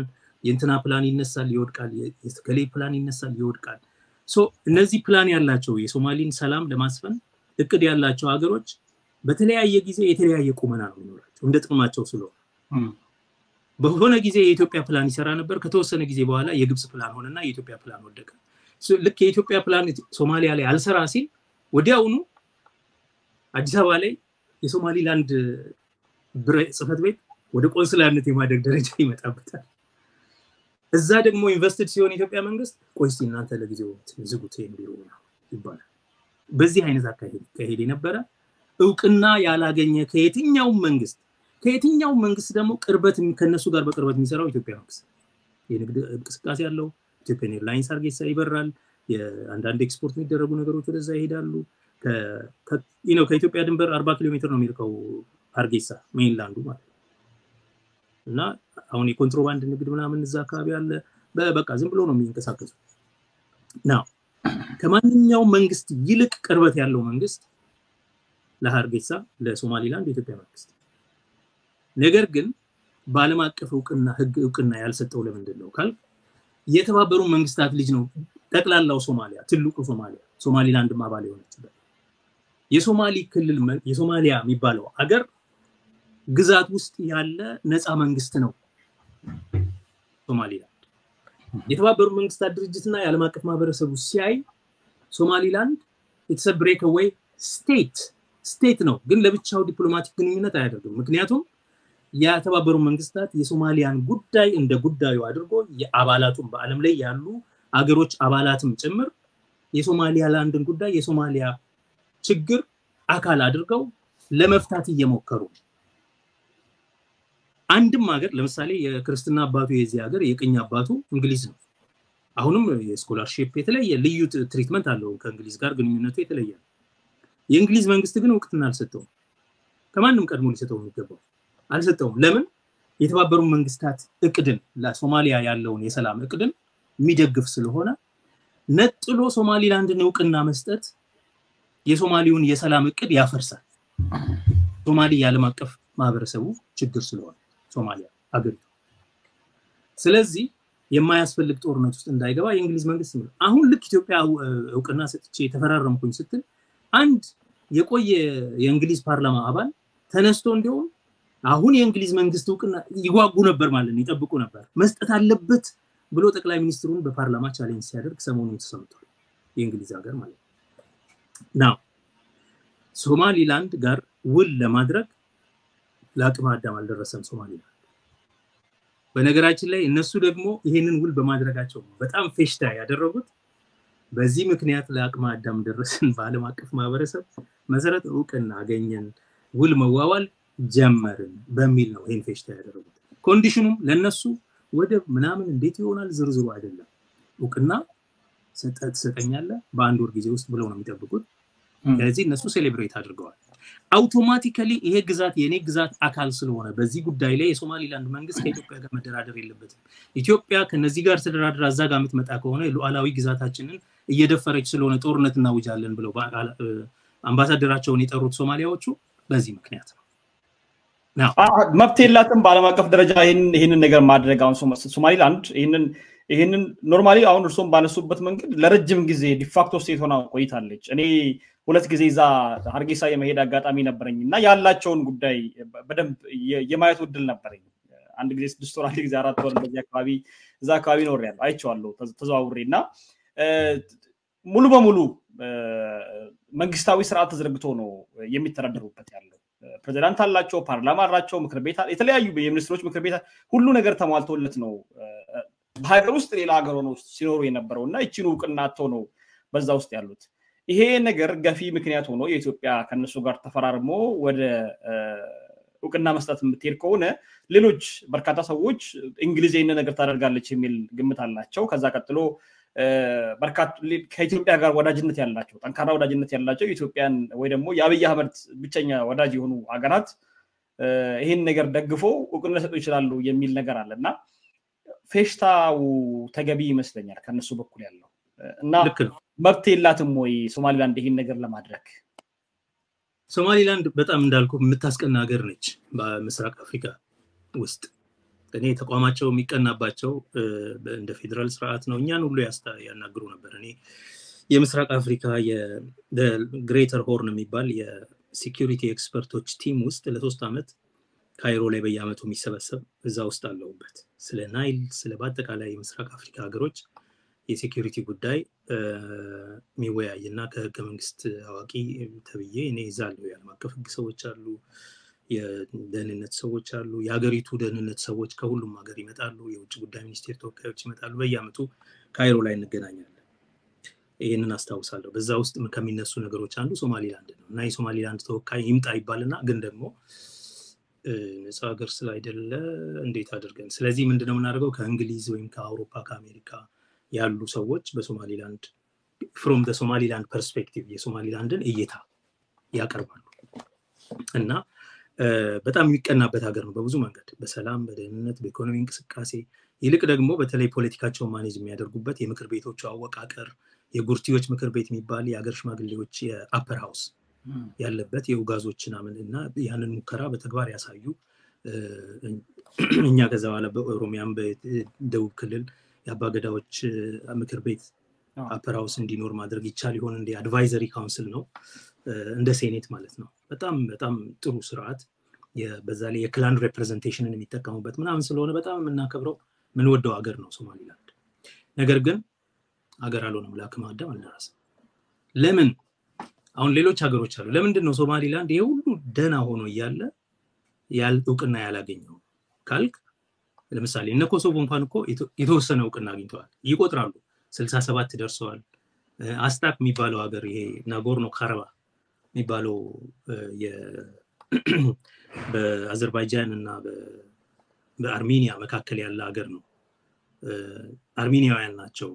የእንትና ፕላን ይነሳል ይወድቃል፣ የከሌ ፕላን ይነሳል ይወድቃል። እነዚህ ፕላን ያላቸው የሶማሊን ሰላም ለማስፈን እቅድ ያላቸው ሀገሮች በተለያየ ጊዜ የተለያየ ቁመና ነው የሚኖራቸው እንደ ጥቅማቸው ስለሆነ በሆነ ጊዜ የኢትዮጵያ ፕላን ይሰራ ነበር። ከተወሰነ ጊዜ በኋላ የግብፅ ፕላን ሆነና የኢትዮጵያ ፕላን ወደቀ። ልክ የኢትዮጵያ ፕላን ሶማሊያ ላይ አልሰራ ሲል ወዲያውኑ አዲስ አበባ ላይ የሶማሊላንድ ጽህፈት ቤት ወደ ቆንስላነት የማደግ ደረጃ ይመጣበታል። እዛ ደግሞ ኢንቨስትድ ሲሆን የኢትዮጵያ መንግስት ቆይ እስኪ እናንተ ለጊዜው ዝጉት ቢሮ ይባላል። በዚህ አይነት አካሄድ ይካሄድ የነበረ እውቅና ያላገኘ ከየትኛውም መንግስት ከየትኛውም መንግስት ደግሞ ቅርበት ከነሱ ጋር በቅርበት የሚሰራው ኢትዮጵያ መንግስት የንግድ እንቅስቃሴ ያለው ኢትዮጵያን ኤርላይንስ አርጌሳ ይበራል። የአንዳንድ ኤክስፖርት የሚደረጉ ነገሮች ወደዛ ይሄዳሉ። ከኢትዮጵያ ድንበር አርባ ኪሎ ሜትር ነው የሚርቀው አርጌሳ ሜይንላንዱ ማለት ነው። እና አሁን የኮንትሮባንድ ንግድ ምናምን እዛ አካባቢ አለ። በቃ ዝም ብሎ ነው የሚንቀሳቀሱ ና ከማንኛውም መንግስት ይልቅ ቅርበት ያለው መንግስት ለሀርጌሳ ለሶማሊላንድ የኢትዮጵያ መንግስት ነገር ግን በዓለም አቀፍ እውቅና ህግ እውቅና ያልሰጠው ለምንድን ነው ካል የተባበሩ መንግስታት ልጅ ነው። ጠቅላላው ሶማሊያ ትልቁ ሶማሊያ ሶማሊላንድም አባል የሆነችበት የሶማሊ ክልል የሶማሊያ የሚባለው አገር ግዛት ውስጥ ያለ ነፃ መንግስት ነው ሶማሊላንድ። የተባበሩ መንግስታት ድርጅትና የዓለም አቀፍ ማህበረሰቡ ሲያይ ሶማሊላንድ ኢትስ ብሬክ አዌይ ስቴት ስቴት ነው፣ ግን ለብቻው ዲፕሎማቲክ ግንኙነት አያደርግም። ምክንያቱም የተባበሩ መንግስታት የሶማሊያን ጉዳይ እንደ ጉዳዩ አድርጎ የአባላቱን በአለም ላይ ያሉ አገሮች አባላትም ጭምር የሶማሊያ ላንድን ጉዳይ የሶማሊያ ችግር አካል አድርገው ለመፍታት እየሞከሩ አንድም ሀገር ለምሳሌ የክርስትና አባቱ የዚህ ሀገር የቅኝ አባቱ እንግሊዝ ነው። አሁንም የስኮላርሺፕ የተለየ ልዩ ትሪትመንት አለው ከእንግሊዝ ጋር ግንኙነቱ የተለየ ነው። የእንግሊዝ መንግስት ግን እውቅትና አልሰጠውም። ከማንም ቀድሞ ሊሰጠው የሚገባው አልሰጠውም። ለምን? የተባበሩ መንግስታት እቅድን ለሶማሊያ ያለውን የሰላም እቅድን የሚደግፍ ስለሆነ ነጥሎ ሶማሊላንድን እውቅና መስጠት የሶማሊውን የሰላም እቅድ ያፈርሳል። ሶማሊ የዓለም አቀፍ ማህበረሰቡ ችግር ስለሆነ ሶማሊያ አገሪቱ። ስለዚህ የማያስፈልግ ጦርነት ውስጥ እንዳይገባ የእንግሊዝ መንግስት ነው። አሁን ልክ ኢትዮጵያ እውቅና ሰጥቼ የተፈራረምኩኝ ስትል አንድ የቆየ የእንግሊዝ ፓርላማ አባል ተነስቶ እንዲሁም አሁን የእንግሊዝ መንግስት እውቅና ይጓጉ ነበር ማለት ነው፣ ይጠብቁ ነበር መስጠት አለበት ብሎ ጠቅላይ ሚኒስትሩን በፓርላማ ቻሌንጅ ሲያደርግ ሰሞኑን ተሰምቷል። የእንግሊዝ ሀገር ማለት ነው። ናው ሶማሊላንድ ጋር ውል ለማድረግ ለአቅመ አዳም አልደረሰም ሶማሊላንድ። በነገራችን ላይ እነሱ ደግሞ ይሄንን ውል በማድረጋቸው በጣም ፌሽታ ያደረጉት በዚህ ምክንያት ለአቅመ አዳም ደረስን፣ በዓለም አቀፍ ማህበረሰብ መሰረት እውቅና አገኘን፣ ውል መዋዋል ጀመርን በሚል ነው ይህን ፌሽታ ያደረጉት። ኮንዲሽኑም ለነሱ ወደብ ምናምን እንዴት ይሆናል ዝርዝሩ አይደለም። እውቅና ትሰጠኛለህ በአንድ ወር ጊዜ ውስጥ ብለው ነው የሚጠብቁት። ስለዚህ እነሱ ሴሌብሬት አድርገዋል። አውቶማቲካሊ ይሄ ግዛት የእኔ ግዛት አካል ስለሆነ በዚህ ጉዳይ ላይ የሶማሊላንድ መንግስት ከኢትዮጵያ ጋር መደራደር የለበትም። ኢትዮጵያ ከነዚህ ጋር ተደራድራ እዛ ጋር የምትመጣ ከሆነ ሉዓላዊ ግዛታችንን እየደፈረች ስለሆነ ጦርነት እናውጃለን ብለው አምባሳደራቸውን የጠሩት ሶማሊያዎቹ በዚህ ምክንያት ነው። መብት የላትም በዓለም አቀፍ ደረጃ ይህንን ነገር ማድረግ። አሁን ሶማሊላንድ ይህንን ይህንን ኖርማሊ አሁን እርስዎም ባነሱበት መንገድ ለረጅም ጊዜ ዲፋክቶ ስቴት ሆና ቆይታለች። እኔ ሁለት ጊዜ እዛ ሀርጌሳ የመሄድ አጋጣሚ ነበረኝ እና ያላቸውን ጉዳይ በደንብ የማየቱ እድል ነበረኝ። አንድ ጊዜ ስድስት ወር፣ አንድ ጊዜ አራት ወር እንደዚህ አካባቢ እዛ አካባቢ ኖሬያለሁ፣ አይቼዋለሁ ተዘዋውሬ እና ሙሉ በሙሉ መንግስታዊ ስርዓት ተዘርግቶ ነው የሚተዳደሩበት ያለው። ፕሬዚዳንት አላቸው፣ ፓርላማ አላቸው፣ ምክር ቤት የተለያዩ የሚኒስትሮች ምክር ቤት ሁሉ ነገር ተሟልቶለት ነው በሀገር ውስጥ ሌላ ሀገር ሆነው ሲኖሩ የነበረው እና ይችን እውቅና አጥተው ነው በዛ ውስጥ ያሉት። ይሄ ነገር ገፊ ምክንያት ሆኖ የኢትዮጵያ ከነሱ ጋር ተፈራርሞ ወደ እውቅና መስጠት የምትሄድ ከሆነ ሌሎች በርካታ ሰዎች እንግሊዝ ይህን ነገር ታደርጋለች የሚል ግምት አላቸው። ከዛ ቀጥሎ ከኢትዮጵያ ጋር ወዳጅነት ያላቸው ጠንካራ ወዳጅነት ያላቸው የኢትዮጵያን ወይ ደግሞ የአብይ አህመድ ብቸኛ ወዳጅ የሆኑ ሀገራት ይህን ነገር ደግፈው እውቅና ሊሰጡ ይችላሉ የሚል ነገር አለ እና ፌሽታው ተገቢ ይመስለኛል ከነሱ በኩል ያለው እና መብት የላትም ወይ ሶማሊላንድ ይህን ነገር ለማድረግ? ሶማሊላንድ በጣም እንዳልኩ የምታስቀና ሀገር ነች በምስራቅ አፍሪካ ውስጥ እኔ ተቋማቸው የሚቀናባቸው እንደ ፌዴራል ስርዓት ነው። እኛን ሁሉ ያናግሩ ነበር። እኔ የምስራቅ አፍሪካ ግሬተር ሆርን የሚባል የሲኪሪቲ ኤክስፐርቶች ቲም ውስጥ ለሶስት ዓመት ካይሮ ላይ በየአመቱ የሚሰበሰብ እዛ ውስጥ አለሁበት። ስለ ናይል፣ ስለ በአጠቃላይ የምስራቅ አፍሪካ ሀገሮች የሴኪሪቲ ጉዳይ የሚወያይ እና ከህገ መንግስት አዋቂ ተብዬ እኔ እዛ አለሁ። የዓለም አቀፍ ህግ ሰዎች አሉ፣ የደህንነት ሰዎች አሉ፣ የሀገሪቱ ደህንነት ሰዎች ከሁሉም ሀገር ይመጣሉ፣ የውጭ ጉዳይ ሚኒስቴር ተወካዮች ይመጣሉ። በየአመቱ ካይሮ ላይ እንገናኛለን። ይህንን አስታውሳለሁ። በዛ ውስጥ ከሚነሱ ነገሮች አንዱ ሶማሊላንድ ነው እና የሶማሊላንድ ተወካይ ይምጣ ይባልና ግን ደግሞ ነፃ ሀገር ስላይደለ እንዴት አድርገን ስለዚህ ምንድነው የምናደርገው ከእንግሊዝ ወይም ከአውሮፓ ከአሜሪካ ያሉ ሰዎች በሶማሊላንድ ፍሮም ሶማሊላንድ ፐርስፔክቲቭ የሶማሊላንድን እይታ ያቀርባሉ እና በጣም የሚቀናበት ሀገር ነው በብዙ መንገድ በሰላም በደህንነት በኢኮኖሚ እንቅስቃሴ ይልቅ ደግሞ በተለይ ፖለቲካቸውን ማኔጅ የሚያደርጉበት የምክር ቤቶቹ አወቃቀር የጉርቲዎች ምክር ቤት የሚባል የሀገር ሽማግሌዎች የአፐር ሃውስ ያለበት የኡጋዞች ምናምን እና ያንን ሙከራ በተግባር ያሳዩ እኛ ከዛ በኋላ በኦሮሚያም በደቡብ ክልል የአባገዳዎች ምክር ቤት አፐር ሃውስ እንዲኖር ማድረግ ይቻል ይሆን እንደ አድቫይዘሪ ካውንስል ነው እንደ ሴኔት ማለት ነው በጣም በጣም ጥሩ ስርዓት በዛ ላይ የክላን ሬፕሬዘንቴሽንን የሚጠቀሙበት ምናምን ስለሆነ በጣም የምናከብረው ምንወደው ሀገር ነው ሶማሊላንድ ነገር ግን ሀገር አልሆነም ለአክመ አዳም አልደረሰም ለምን አሁን ሌሎች ሀገሮች አሉ ለምንድን ነው ሶማሊላንድ ይሄ ሁሉ ደህና ሆኖ እያለ እውቅና ያላገኘው ካልክ ለምሳሌ እነ ኮሶቮ እንኳን እኮ የተወሰነ እውቅና አግኝተዋል ይቆጥራሉ ስልሳ ሰባት ደርሰዋል አስታክ የሚባለው ሀገር ይሄ ናጎርኖ ካረባ የሚባለው በአዘርባይጃን እና በአርሜኒያ መካከል ያለ ሀገር ነው አርሜኒያውያን ናቸው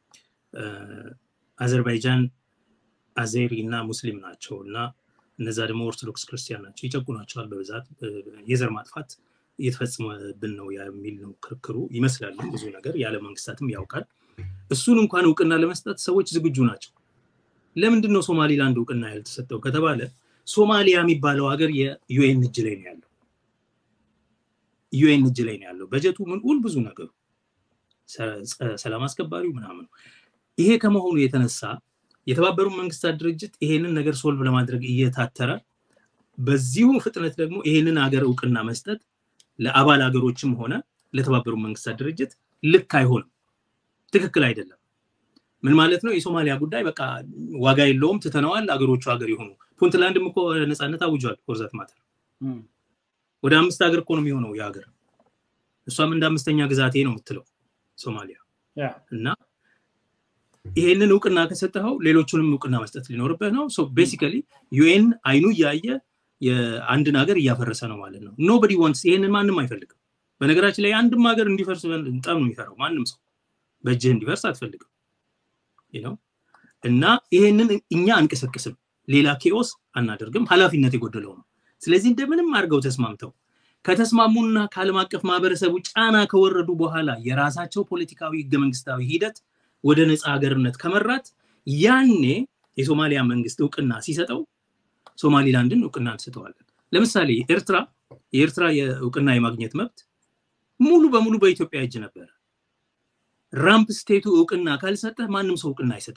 አዘርባይጃን አዜሪ እና ሙስሊም ናቸው እና እነዛ ደግሞ ኦርቶዶክስ ክርስቲያን ናቸው ይጨቁናቸዋል በብዛት የዘር ማጥፋት እየተፈጸመብን ነው የሚል ነው ክርክሩ ይመስላል ብዙ ነገር ያለ መንግስታትም ያውቃል እሱን እንኳን እውቅና ለመስጠት ሰዎች ዝግጁ ናቸው ለምንድን ነው ሶማሊላንድ እውቅና ያልተሰጠው ከተባለ ሶማሊያ የሚባለው ሀገር የዩኤን እጅ ላይ ነው ያለው ዩኤን እጅ ላይ ነው ያለው በጀቱ ምን ሁል ብዙ ነገሩ ሰላም አስከባሪው ምናምኑ ይሄ ከመሆኑ የተነሳ የተባበሩ መንግስታት ድርጅት ይሄንን ነገር ሶልቭ ለማድረግ እየታተረ በዚሁ ፍጥነት ደግሞ ይሄንን ሀገር እውቅና መስጠት ለአባል ሀገሮችም ሆነ ለተባበሩ መንግስታት ድርጅት ልክ አይሆንም ትክክል አይደለም ምን ማለት ነው የሶማሊያ ጉዳይ በቃ ዋጋ የለውም ትተነዋል አገሮቹ ሀገር የሆኑ ፑንትላንድም እኮ ነፃነት አውጇል ኮርዛት ማተር ወደ አምስት ሀገር እኮ ነው የሚሆነው የሀገር እሷም እንደ አምስተኛ ግዛቴ ነው የምትለው ሶማሊያ እና ይሄንን እውቅና ከሰጠኸው ሌሎቹንም እውቅና መስጠት ሊኖርብህ ነው ቤሲካሊ ዩኤን አይኑ እያየ የአንድን ሀገር እያፈረሰ ነው ማለት ነው ኖበዲ ዋንትስ ይሄንን ማንም አይፈልግም በነገራችን ላይ አንድም ሀገር እንዲፈርስ በጣም ነው የሚፈራው ማንም ሰው በእጅህ እንዲፈርስ አትፈልግም ነው እና ይሄንን እኛ አንቀሰቅስም ሌላ ኬኦስ አናደርግም ኃላፊነት የጎደለው ነው ስለዚህ እንደምንም አድርገው ተስማምተው ከተስማሙና ከዓለም አቀፍ ማህበረሰቡ ጫና ከወረዱ በኋላ የራሳቸው ፖለቲካዊ ህገ መንግስታዊ ሂደት ወደ ነፃ ሀገርነት ከመራት ያኔ የሶማሊያ መንግስት እውቅና ሲሰጠው ሶማሊላንድን እውቅና እንሰጠዋለን ለምሳሌ ኤርትራ የኤርትራ የእውቅና የማግኘት መብት ሙሉ በሙሉ በኢትዮጵያ እጅ ነበረ ራምፕ ስቴቱ እውቅና ካልሰጠ ማንም ሰው እውቅና አይሰጥ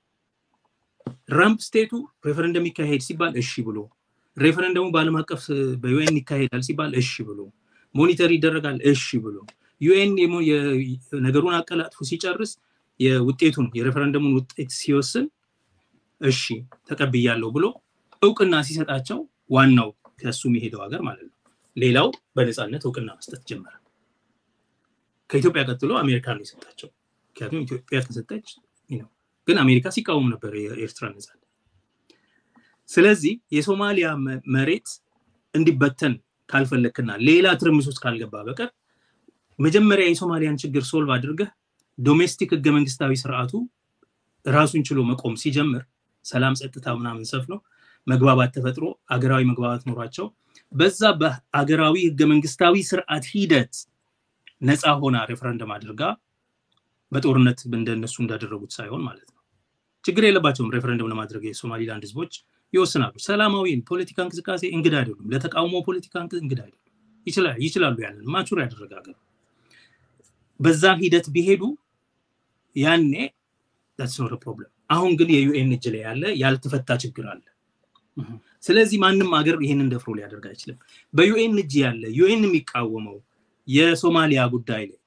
ራምፕ ስቴቱ ሬፈረንደም ይካሄድ ሲባል እሺ ብሎ ሬፈረንደሙ በአለም አቀፍ በዩኤን ይካሄዳል ሲባል እሺ ብሎ ሞኒተር ይደረጋል እሺ ብሎ ዩኤን ነገሩን አቀላጥፎ ሲጨርስ የውጤቱን የሬፈረንደሙን ውጤት ሲወስን እሺ ተቀብያለሁ ብሎ እውቅና ሲሰጣቸው ዋናው ከሱ የሚሄደው ሀገር ማለት ነው ሌላው በነፃነት እውቅና መስጠት ጀመረ ከኢትዮጵያ ቀጥሎ አሜሪካ ነው የሰጣቸው ምክንያቱም ኢትዮጵያ ከሰጠች ነው ግን አሜሪካ ሲቃወም ነበር የኤርትራ ነፃነት ስለዚህ የሶማሊያ መሬት እንዲበተን ካልፈለክና ሌላ ትርምስ ውስጥ ካልገባ በቀር መጀመሪያ የሶማሊያን ችግር ሶልቭ አድርገህ ዶሜስቲክ ህገ መንግስታዊ ስርዓቱ ራሱን ችሎ መቆም ሲጀምር ሰላም ጸጥታ ምናምን ሰፍነው መግባባት ተፈጥሮ አገራዊ መግባባት ኖሯቸው በዛ በአገራዊ ህገ መንግስታዊ ስርዓት ሂደት ነፃ ሆና ሬፈረንደም አድርጋ በጦርነት እንደነሱ እንዳደረጉት ሳይሆን ማለት ነው ችግር የለባቸውም ሬፈረንደም ለማድረግ የሶማሊላንድ ህዝቦች ይወስናሉ ሰላማዊ ፖለቲካ እንቅስቃሴ እንግዳ አይደሉም ለተቃውሞ ፖለቲካ እንግዳ አይደሉም ይችላሉ ያንን ማቹር ያደረገ ሀገር በዛ ሂደት ቢሄዱ ያኔ ዳትስ ኖት ፕሮብለም አሁን ግን የዩኤን እጅ ላይ ያለ ያልተፈታ ችግር አለ ስለዚህ ማንም ሀገር ይህንን ደፍሮ ሊያደርግ አይችልም በዩኤን እጅ ያለ ዩኤን የሚቃወመው የሶማሊያ ጉዳይ ላይ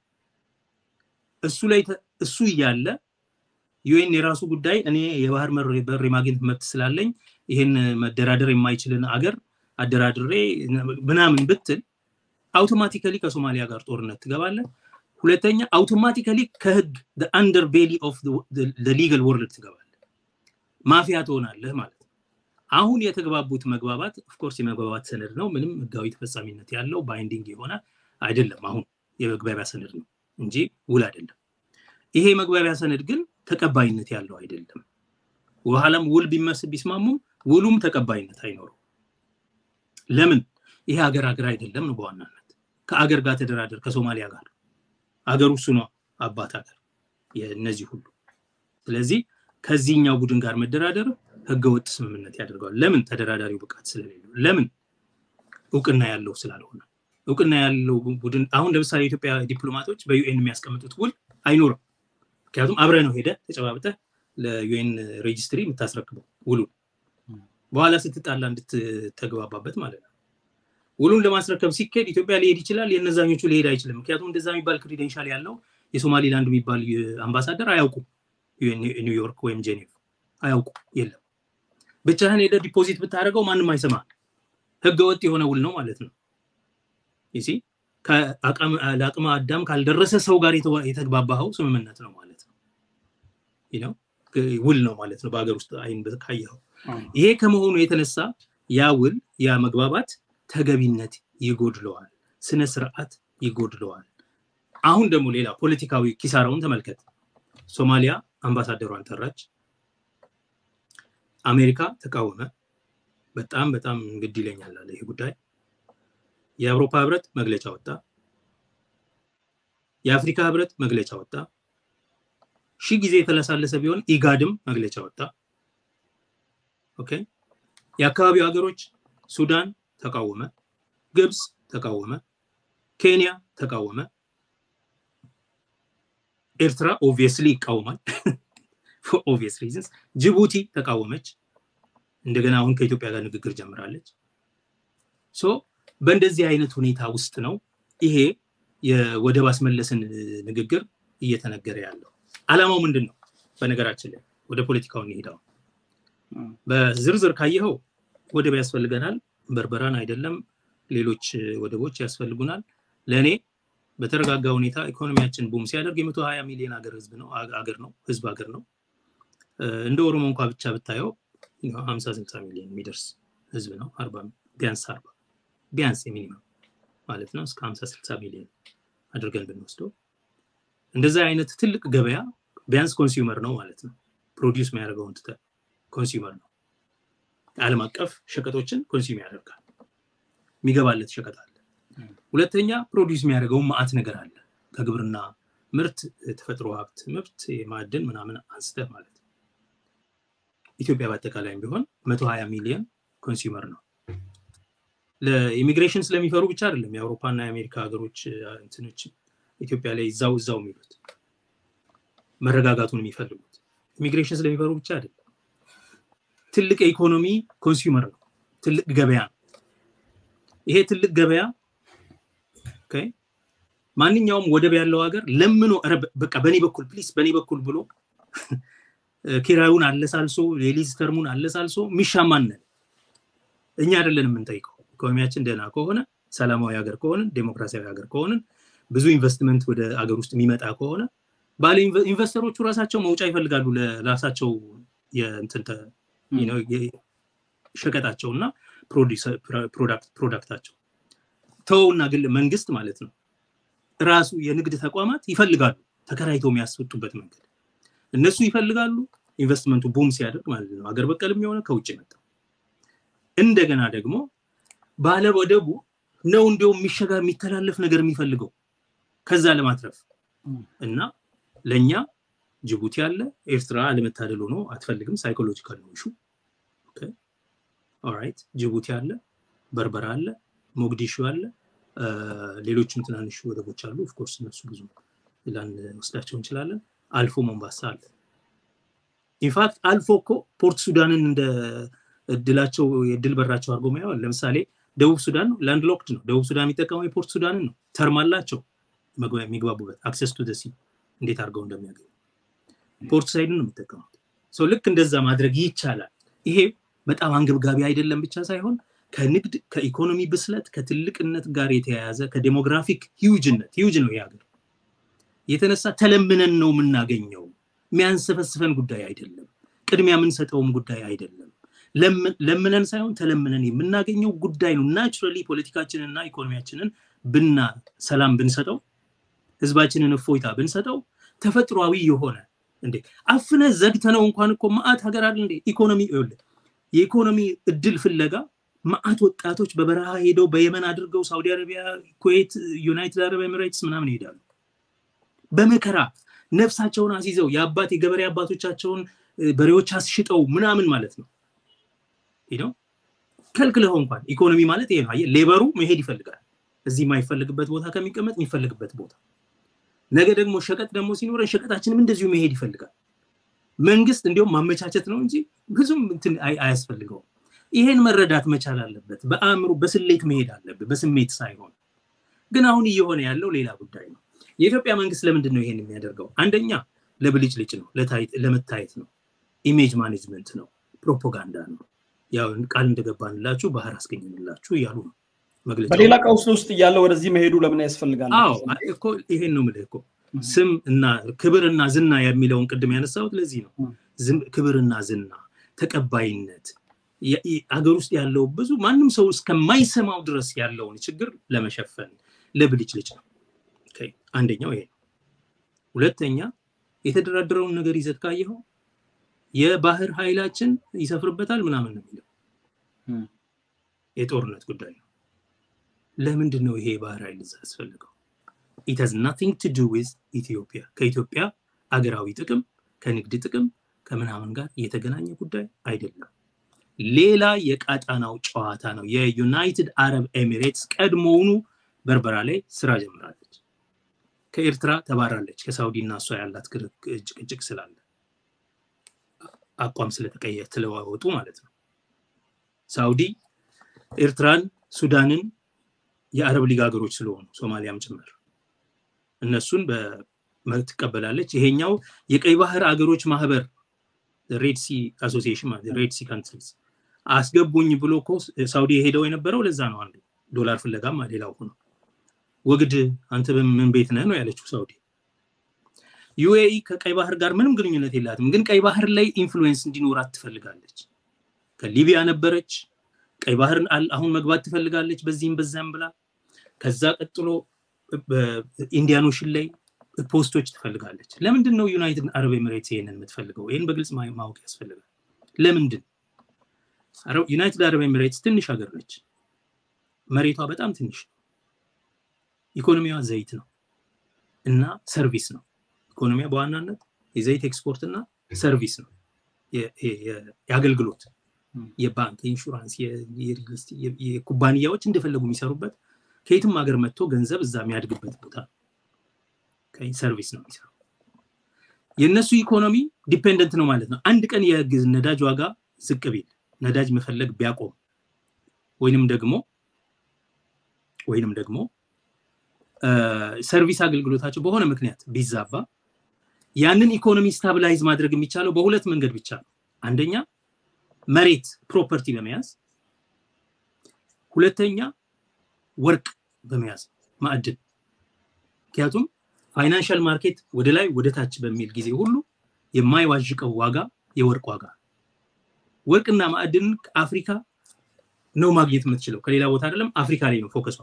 እሱ ላይ እሱ እያለ ዩኤን የራሱ ጉዳይ እኔ የባህር በር የማግኘት መብት ስላለኝ ይህን መደራደር የማይችልን አገር አደራድሬ ምናምን ብትል አውቶማቲካሊ ከሶማሊያ ጋር ጦርነት ትገባለ ሁለተኛ አውቶማቲካሊ ከህግ አንደር ቤሊ ኦፍ ሊጋል ወርልድ ትገባለ ማፊያ ትሆናለህ ማለት ነው አሁን የተግባቡት መግባባት ኦፍኮርስ የመግባባት ሰነድ ነው ምንም ህጋዊ ተፈጻሚነት ያለው ባይንዲንግ የሆነ አይደለም አሁን የመግባቢያ ሰነድ ነው እንጂ ውል አይደለም ይሄ መግባቢያ ሰነድ ግን ተቀባይነት ያለው አይደለም በኋላም ውል ቢመስል ቢስማሙም ውሉም ተቀባይነት አይኖረው ለምን ይሄ ሀገር ሀገር አይደለም ነው በዋናነት ከአገር ጋር ተደራደር ከሶማሊያ ጋር አገሩ እሱ ነው አባት ሀገር የእነዚህ ሁሉ ስለዚህ ከዚህኛው ቡድን ጋር መደራደር ህገወጥ ስምምነት ያደርገዋል ለምን ተደራዳሪው ብቃት ስለሌለው ለምን እውቅና ያለው ስላልሆነ እውቅና ያለው ቡድን አሁን ለምሳሌ የኢትዮጵያ ዲፕሎማቶች በዩኤን የሚያስቀምጡት ውል አይኖርም ምክንያቱም አብረ ነው ሄደ ተጨባብጠ ለዩኤን ሬጅስትሪ የምታስረክበው ውሉን በኋላ ስትጣላ እንድትተግባባበት ማለት ነው ውሉን ለማስረከብ ሲካሄድ ኢትዮጵያ ሊሄድ ይችላል የነዛኞቹ ሊሄድ አይችልም ምክንያቱም እንደዛ የሚባል ክሪደንሻል ያለው የሶማሊላንድ የሚባል አምባሳደር አያውቁም ኒውዮርክ ወይም ጄኔቭ አያውቁ የለም ብቻህን ሄደ ዲፖዚት ብታደርገው ማንም አይሰማ ህገ ወጥ የሆነ ውል ነው ማለት ነው ይሲ ለአቅመ አዳም ካልደረሰ ሰው ጋር የተግባባኸው ስምምነት ነው ማለት ነው ነው ውል ነው ማለት ነው በሀገር ውስጥ አይን ካየኸው ይሄ ከመሆኑ የተነሳ ያ ውል ያ መግባባት ተገቢነት ይጎድለዋል ስነ ስርዓት ይጎድለዋል አሁን ደግሞ ሌላ ፖለቲካዊ ኪሳራውን ተመልከት ሶማሊያ አምባሳደሯን ጠራች አሜሪካ ተቃወመ በጣም በጣም ግድ ይለኛል አለ ይህ ጉዳይ የአውሮፓ ህብረት መግለጫ ወጣ የአፍሪካ ህብረት መግለጫ ወጣ ሺህ ጊዜ የተለሳለሰ ቢሆን ኢጋድም መግለጫ ወጣ ኦኬ የአካባቢው ሀገሮች ሱዳን ተቃወመ ግብፅ ተቃወመ ኬንያ ተቃወመ ኤርትራ ኦብቪየስሊ ይቃወማል ኦብቪየስ ሪዝንስ ጅቡቲ ተቃወመች እንደገና አሁን ከኢትዮጵያ ጋር ንግግር ጀምራለች ሶ በእንደዚህ አይነት ሁኔታ ውስጥ ነው ይሄ የወደብ አስመለስን ንግግር እየተነገረ ያለው አላማው ምንድን ነው በነገራችን ላይ ወደ ፖለቲካው እንሄዳው በዝርዝር ካየኸው ወደብ ያስፈልገናል በርበራን አይደለም ሌሎች ወደቦች ያስፈልጉናል ለእኔ በተረጋጋ ሁኔታ ኢኮኖሚያችን ቡም ሲያደርግ የመቶ ሀያ ሚሊዮን ሀገር ህዝብ ነው አገር ነው ህዝብ ሀገር ነው እንደ ኦሮሞ እንኳ ብቻ ብታየው ሀምሳ ስልሳ ሚሊዮን የሚደርስ ህዝብ ነው አርባ ቢያንስ አርባ ቢያንስ የሚኒመም ማለት ነው እስከ ሀምሳ ስልሳ ሚሊዮን አድርገን ብንወስደው እንደዛ አይነት ትልቅ ገበያ ቢያንስ ኮንሱመር ነው ማለት ነው ፕሮዲውስ የሚያደርገውን ትተ ኮንሱመር ነው ዓለም አቀፍ ሸቀጦችን ኮንሱም ያደርጋል የሚገባለት ሸቀጥ አለ ሁለተኛ ፕሮዲውስ የሚያደርገውን ማአት ነገር አለ ከግብርና ምርት ተፈጥሮ ሀብት ምርት የማዕድን ምናምን አንስተህ ማለት ነው ኢትዮጵያ በአጠቃላይም ቢሆን መቶ ሀያ ሚሊዮን ኮንሱመር ነው ለኢሚግሬሽን ስለሚፈሩ ብቻ አይደለም የአውሮፓና የአሜሪካ ሀገሮች እንትኖች ኢትዮጵያ ላይ እዛው እዛው የሚሉት መረጋጋቱን የሚፈልጉት ኢሚግሬሽን ስለሚፈሩ ብቻ አይደለም ትልቅ የኢኮኖሚ ኮንሱመር ነው ትልቅ ገበያ ነው ይሄ ትልቅ ገበያ ማንኛውም ወደብ ያለው ሀገር ለምኖ በቃ በእኔ በኩል ፕሊስ በእኔ በኩል ብሎ ኪራዩን አለሳልሶ የሊዝ ተርሙን አለሳልሶ የሚሻማነን እኛ አይደለን የምንጠይቀው ኢኮኖሚያችን ደህና ከሆነ ሰላማዊ ሀገር ከሆንን ዴሞክራሲያዊ ሀገር ከሆንን ብዙ ኢንቨስትመንት ወደ ሀገር ውስጥ የሚመጣ ከሆነ ባለ ኢንቨስተሮቹ ራሳቸው መውጫ ይፈልጋሉ ለራሳቸው ሸቀጣቸው እና ፕሮዳክታቸው ተወውና ግን መንግስት ማለት ነው ራሱ የንግድ ተቋማት ይፈልጋሉ ተከራይተው የሚያስወጡበት መንገድ እነሱ ይፈልጋሉ ኢንቨስትመንቱ ቡም ሲያደርግ ማለት ነው ሀገር በቀልም የሆነ ከውጭ መጣ እንደገና ደግሞ ባለ ወደቡ ነው እንዲሁም የሚሸጋ የሚተላለፍ ነገር የሚፈልገው ከዛ ለማትረፍ እና ለእኛ ጅቡቲ አለ ኤርትራ አለመታደል ሆኖ አትፈልግም ሳይኮሎጂካል ነው ሹ ኦራይት ጅቡቲ አለ በርበራ አለ ሞግዲሹ አለ ሌሎችም ትናንሽ ወደቦች አሉ። ኦፍኮርስ እነሱ ብዙ ላንወስዳቸው እንችላለን። አልፎ ሞምባሳ አለ። ኢንፋክት አልፎ እኮ ፖርት ሱዳንን እንደ እድላቸው የእድል በራቸው አድርጎ ማየዋል። ለምሳሌ ደቡብ ሱዳን ነው ላንድ ሎክድ ነው። ደቡብ ሱዳን የሚጠቀመው የፖርት ሱዳንን ነው። ተርም አላቸው የሚግባቡበት አክሰስ ቱ ደሲ እንዴት አድርገው እንደሚያገኙ ፖርት ሳይድን ነው የሚጠቀሙት። ሰው ልክ እንደዛ ማድረግ ይቻላል። ይሄ በጣም አንገብጋቢ አይደለም ብቻ ሳይሆን ከንግድ ከኢኮኖሚ ብስለት ከትልቅነት ጋር የተያያዘ ከዴሞግራፊክ ሂውጅነት ሂውጅ ነው ይህ ሀገር የተነሳ ተለምነን ነው የምናገኘው። የሚያንሰፈስፈን ጉዳይ አይደለም። ቅድሚያ የምንሰጠውም ጉዳይ አይደለም። ለምነን ሳይሆን ተለምነን የምናገኘው ጉዳይ ነው። ናቹራሊ ፖለቲካችንንና ኢኮኖሚያችንን ብና ሰላም ብንሰጠው፣ ህዝባችንን እፎይታ ብንሰጠው ተፈጥሯዊ የሆነ እንዴ አፍነ ዘግተነው እንኳን እኮ መዓት ሀገር አለ እንዴ ኢኮኖሚ ይኸውልህ የኢኮኖሚ እድል ፍለጋ መዓት ወጣቶች በበረሃ ሄደው በየመን አድርገው ሳውዲ አረቢያ፣ ኩዌት፣ ዩናይትድ አረብ ኤሚሬትስ ምናምን ይሄዳሉ። በመከራ ነፍሳቸውን አስይዘው የአባት የገበሬ አባቶቻቸውን በሬዎች አስሽጠው ምናምን ማለት ነው ነው ከልክለው እንኳን ኢኮኖሚ ማለት ይሄ ነው። ሌበሩ መሄድ ይፈልጋል። እዚህ የማይፈልግበት ቦታ ከሚቀመጥ የሚፈልግበት ቦታ ነገ ደግሞ ሸቀጥ ደግሞ ሲኖረን ሸቀጣችንም እንደዚሁ መሄድ ይፈልጋል። መንግስት እንዲሁም ማመቻቸት ነው እንጂ ብዙም እንትን አያስፈልገውም። ይሄን መረዳት መቻል አለበት። በአእምሮ በስሌት መሄድ አለበት፣ በስሜት ሳይሆን። ግን አሁን እየሆነ ያለው ሌላ ጉዳይ ነው። የኢትዮጵያ መንግስት ለምንድን ነው ይሄን የሚያደርገው? አንደኛ ለብልጭልጭ ነው፣ ለመታየት ነው፣ ኢሜጅ ማኔጅመንት ነው፣ ፕሮፓጋንዳ ነው። ያው ቃል እንደገባንላችሁ ባህር አስገኝንላችሁ እያሉ ነው መግለጫ። በሌላ ቀውስ ውስጥ እያለ ወደዚህ መሄዱ ለምን ያስፈልጋል? አዎ እኮ ይሄን ነው የምልህ እኮ ስም እና ክብርና ዝና የሚለውን ቅድም ያነሳሁት ለዚህ ነው። ክብርና ዝና፣ ተቀባይነት አገር ውስጥ ያለው ብዙ ማንም ሰው እስከማይሰማው ድረስ ያለውን ችግር ለመሸፈን ለብልጭልጭ ነው። አንደኛው ይሄ ነው። ሁለተኛ የተደራደረውን ነገር ይዘት ካየኸው የባህር ኃይላችን ይሰፍርበታል ምናምን ነው የሚለው የጦርነት ጉዳይ ነው። ለምንድን ነው ይሄ የባህር ኃይል እዛ ያስፈልገው? ኢት ሃዝ ናቲንግ ቱ ዱ ዊዝ ኢትዮጵያ ከኢትዮጵያ አገራዊ ጥቅም ከንግድ ጥቅም ከምናምን ጋር የተገናኘ ጉዳይ አይደለም። ሌላ የቃጣናው ጨዋታ ነው። የዩናይትድ አረብ ኤሚሬትስ ቀድሞውኑ በርበራ ላይ ስራ ጀምራለች። ከኤርትራ ተባራለች። ከሳውዲ እና እሷ ያላት ጭቅጭቅ ስላለ አቋም ስለተቀየ ስለዋወጡ ማለት ነው። ሳውዲ ኤርትራን፣ ሱዳንን የአረብ ሊግ ሀገሮች ስለሆኑ ሶማሊያም ጭምር እነሱን ትቀበላለች። ይሄኛው የቀይ ባህር አገሮች ማህበር ሬድ ሲ አሶሲዬሽን ሬድ ሲ ካንትሪስ አስገቡኝ ብሎ እኮ ሳውዲ የሄደው የነበረው ለዛ ነው። አንዱ ዶላር ፍለጋም ሌላው ሆኖ ወግድ አንተ ምን ቤት ነህ ነው ያለችው ሳውዲ። ዩኤኢ ከቀይ ባህር ጋር ምንም ግንኙነት የላትም፣ ግን ቀይ ባህር ላይ ኢንፍሉዌንስ እንዲኖራት ትፈልጋለች። ከሊቢያ ነበረች፣ ቀይ ባህርን አሁን መግባት ትፈልጋለች በዚህም በዛም ብላ። ከዛ ቀጥሎ ኢንዲያን ኦሽን ላይ ፖስቶች ትፈልጋለች። ለምንድን ነው ዩናይትድ አረብ ኤሚሬትስ ይሄንን የምትፈልገው? ይህን በግልጽ ማወቅ ያስፈልጋል። ለምንድን ዩናይትድ አረብ ኤሚሬትስ ትንሽ ሀገር ነች። መሬቷ በጣም ትንሽ ነው። ኢኮኖሚዋ ዘይት ነው እና ሰርቪስ ነው። ኢኮኖሚያ በዋናነት የዘይት ኤክስፖርት እና ሰርቪስ ነው። የአገልግሎት፣ የባንክ፣ የኢንሹራንስ፣ የኩባንያዎች እንደፈለጉ የሚሰሩበት ከየትም ሀገር መጥቶ ገንዘብ እዛ የሚያድግበት ቦታ ነው። ሰርቪስ ነው የሚሰራው። የእነሱ ኢኮኖሚ ዲፔንደንት ነው ማለት ነው። አንድ ቀን የነዳጅ ዋጋ ዝቅ ቢል ነዳጅ መፈለግ ቢያቆም ወይንም ደግሞ ወይንም ደግሞ ሰርቪስ አገልግሎታቸው በሆነ ምክንያት ቢዛባ ያንን ኢኮኖሚ ስታብላይዝ ማድረግ የሚቻለው በሁለት መንገድ ብቻ ነው። አንደኛ መሬት ፕሮፐርቲ በመያዝ ሁለተኛ ወርቅ በመያዝ ማዕድን። ምክንያቱም ፋይናንሻል ማርኬት ወደ ላይ ወደ ታች በሚል ጊዜ ሁሉ የማይዋዥቀው ዋጋ የወርቅ ዋጋ። ወርቅና ማዕድን አፍሪካ ነው ማግኘት የምትችለው ከሌላ ቦታ አይደለም። አፍሪካ ላይ ነው ፎከሷ።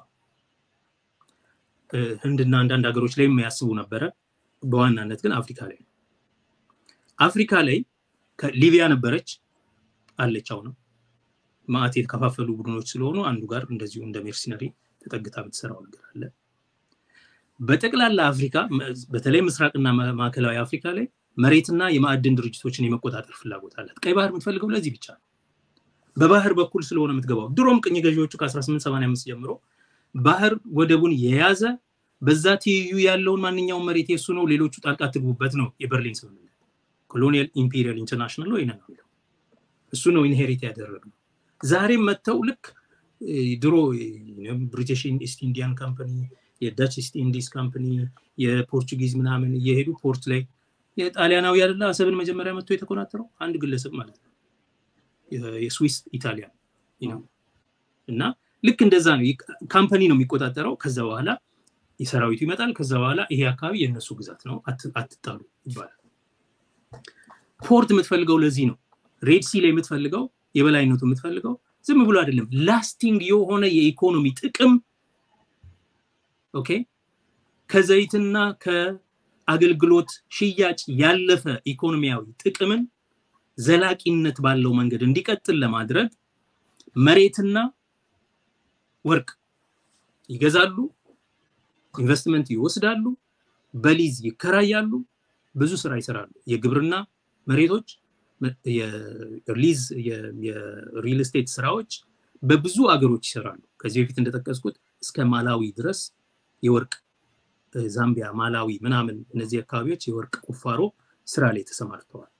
ህንድና አንዳንድ ሀገሮች ላይ የሚያስቡ ነበረ። በዋናነት ግን አፍሪካ ላይ ነው። አፍሪካ ላይ ሊቢያ ነበረች አለች። አሁንም ማዕት የተከፋፈሉ ቡድኖች ስለሆኑ አንዱ ጋር እንደዚሁ እንደ ሜርሲነሪ ተጠግታ የምትሰራው ነገር አለ። በጠቅላላ አፍሪካ በተለይ ምስራቅና ማዕከላዊ አፍሪካ ላይ መሬትና የማዕድን ድርጅቶችን የመቆጣጠር ፍላጎት አላት። ቀይ ባህር የምትፈልገው ለዚህ ብቻ ነው። በባህር በኩል ስለሆነ የምትገባው። ድሮም ቅኝ ገዢዎቹ ከ1885 ጀምሮ ባህር ወደቡን የያዘ በዛ ትይዩ ያለውን ማንኛውም መሬት የሱ ነው፣ ሌሎቹ ጣልቃ ትግቡበት ነው የበርሊን ስምምነት። ኮሎኒያል ኢምፔሪያል ኢንተርናሽናል ነው ነው የሚለው እሱ ነው ኢንሄሪት ያደረግነው። ዛሬም መጥተው ልክ ድሮ ብሪቲሽ ኢስት ኢንዲያን ካምፓኒ፣ የዳች ኢስት ኢንዲስ ካምፓኒ፣ የፖርቹጊዝ ምናምን እየሄዱ ፖርት ላይ የጣሊያናዊ ያደለ አሰብን መጀመሪያ መጥቶ የተቆናጠረው አንድ ግለሰብ ማለት ነው የስዊስ ኢታሊያን እና ልክ እንደዛ ነው። ካምፓኒ ነው የሚቆጣጠረው። ከዛ በኋላ የሰራዊቱ ይመጣል። ከዛ በኋላ ይሄ አካባቢ የእነሱ ግዛት ነው፣ አትጣሉ ይባላል። ፖርት የምትፈልገው ለዚህ ነው። ሬድ ሲ ላይ የምትፈልገው የበላይነቱ የምትፈልገው ዝም ብሎ አይደለም፣ ላስቲንግ የሆነ የኢኮኖሚ ጥቅም ኦኬ፣ ከዘይትና ከአገልግሎት ሽያጭ ያለፈ ኢኮኖሚያዊ ጥቅምን ዘላቂነት ባለው መንገድ እንዲቀጥል ለማድረግ መሬትና ወርቅ ይገዛሉ፣ ኢንቨስትመንት ይወስዳሉ፣ በሊዝ ይከራያሉ፣ ብዙ ስራ ይሰራሉ። የግብርና መሬቶች፣ የሊዝ የሪል ስቴት ስራዎች በብዙ አገሮች ይሰራሉ። ከዚህ በፊት እንደጠቀስኩት እስከ ማላዊ ድረስ የወርቅ ዛምቢያ፣ ማላዊ ምናምን እነዚህ አካባቢዎች የወርቅ ቁፋሮ ስራ ላይ ተሰማርተዋል።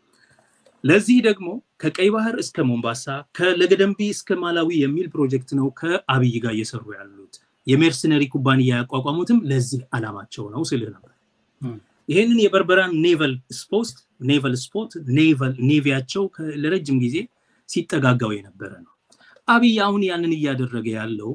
ለዚህ ደግሞ ከቀይ ባህር እስከ ሞምባሳ ከለገደንቢ እስከ ማላዊ የሚል ፕሮጀክት ነው ከአብይ ጋር እየሰሩ ያሉት። የሜርሰነሪ ኩባንያ ያቋቋሙትም ለዚህ አላማቸው ነው ስልህ ነበር። ይህንን የበርበራን ኔቨል ስፖስት ኔቨል ስፖርት ኔቨል ኔቪያቸው ለረጅም ጊዜ ሲጠጋጋው የነበረ ነው። አብይ አሁን ያንን እያደረገ ያለው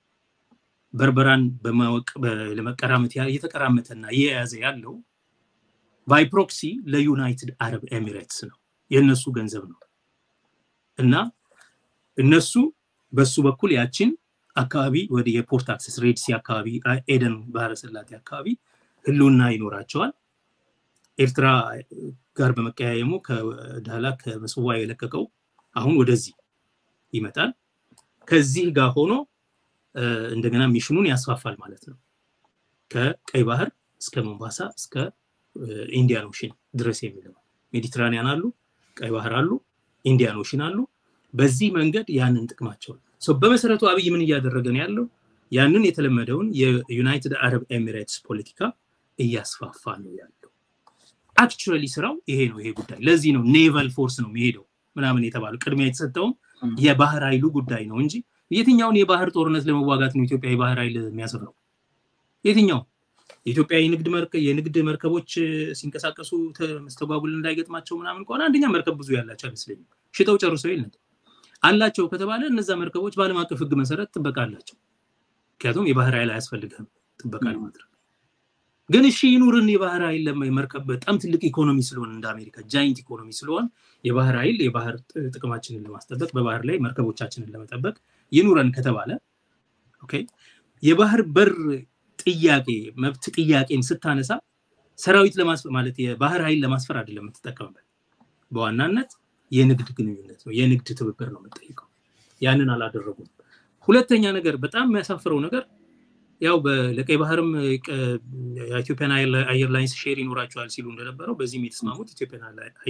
በርበራን በማወቅ ለመቀራመት እየተቀራመተና እየያዘ ያለው ባይ ፕሮክሲ ለዩናይትድ አረብ ኤሚሬትስ ነው። የእነሱ ገንዘብ ነው እና እነሱ በሱ በኩል ያችን አካባቢ ወደ የፖርት አክሰስ ሬድሲ አካባቢ ኤደን ባህረ ሰላጤ አካባቢ ህልውና ይኖራቸዋል። ኤርትራ ጋር በመቀያየሙ ከዳላ ከምጽዋ የለቀቀው አሁን ወደዚህ ይመጣል። ከዚህ ጋር ሆኖ እንደገና ሚሽኑን ያስፋፋል ማለት ነው። ከቀይ ባህር እስከ ሞምባሳ እስከ ኢንዲያን ኦሽን ድረስ የሚለው ሜዲትራኒያን አሉ፣ ቀይ ባህር አሉ፣ ኢንዲያን ኦሽን አሉ። በዚህ መንገድ ያንን ጥቅማቸውን በመሰረቱ አብይ ምን እያደረገ ነው ያለው? ያንን የተለመደውን የዩናይትድ አረብ ኤሚሬትስ ፖለቲካ እያስፋፋ ነው ያለው። አክቹዋሊ ስራው ይሄ ነው። ይሄ ጉዳይ ለዚህ ነው ኔቫል ፎርስ ነው የሚሄደው ምናምን የተባለው ቅድሚያ የተሰጠውም የባህር ኃይሉ ጉዳይ ነው እንጂ የትኛውን የባህር ጦርነት ለመዋጋት ነው ኢትዮጵያ የባህር ኃይል የሚያሰፍረው? የትኛው የኢትዮጵያ የንግድ መርከቦች ሲንቀሳቀሱ መስተጓጉል እንዳይገጥማቸው ምናምን ከሆነ አንደኛ መርከብ ብዙ ያላቸው አይመስለኝም። ሽጠው ጨርሰው የለ አላቸው ከተባለ እነዛ መርከቦች በዓለም አቀፍ ሕግ መሰረት ጥበቃ አላቸው። ምክንያቱም የባህር ኃይል አያስፈልግም ጥበቃ ለማድረግ። ግን እሺ ይኑርን የባህር ኃይል መርከብ በጣም ትልቅ ኢኮኖሚ ስለሆነ እንደ አሜሪካ ጃይንት ኢኮኖሚ ስለሆን የባህር ኃይል የባህር ጥቅማችንን ለማስጠበቅ በባህር ላይ መርከቦቻችንን ለመጠበቅ ይኑረን ከተባለ ኦኬ የባህር በር ጥያቄ መብት ጥያቄን ስታነሳ ሰራዊት ለማስፈር ማለት የባህር ኃይል ለማስፈር አይደለም የምትጠቀምበት። በዋናነት የንግድ ግንኙነት ነው፣ የንግድ ትብብር ነው የምጠይቀው። ያንን አላደረጉም። ሁለተኛ ነገር በጣም የሚያሳፍረው ነገር ያው ለቀይ ባህርም የኢትዮጵያን አየር ላይንስ ሼር ይኖራቸዋል ሲሉ እንደነበረው በዚህም የተስማሙት ኢትዮጵያን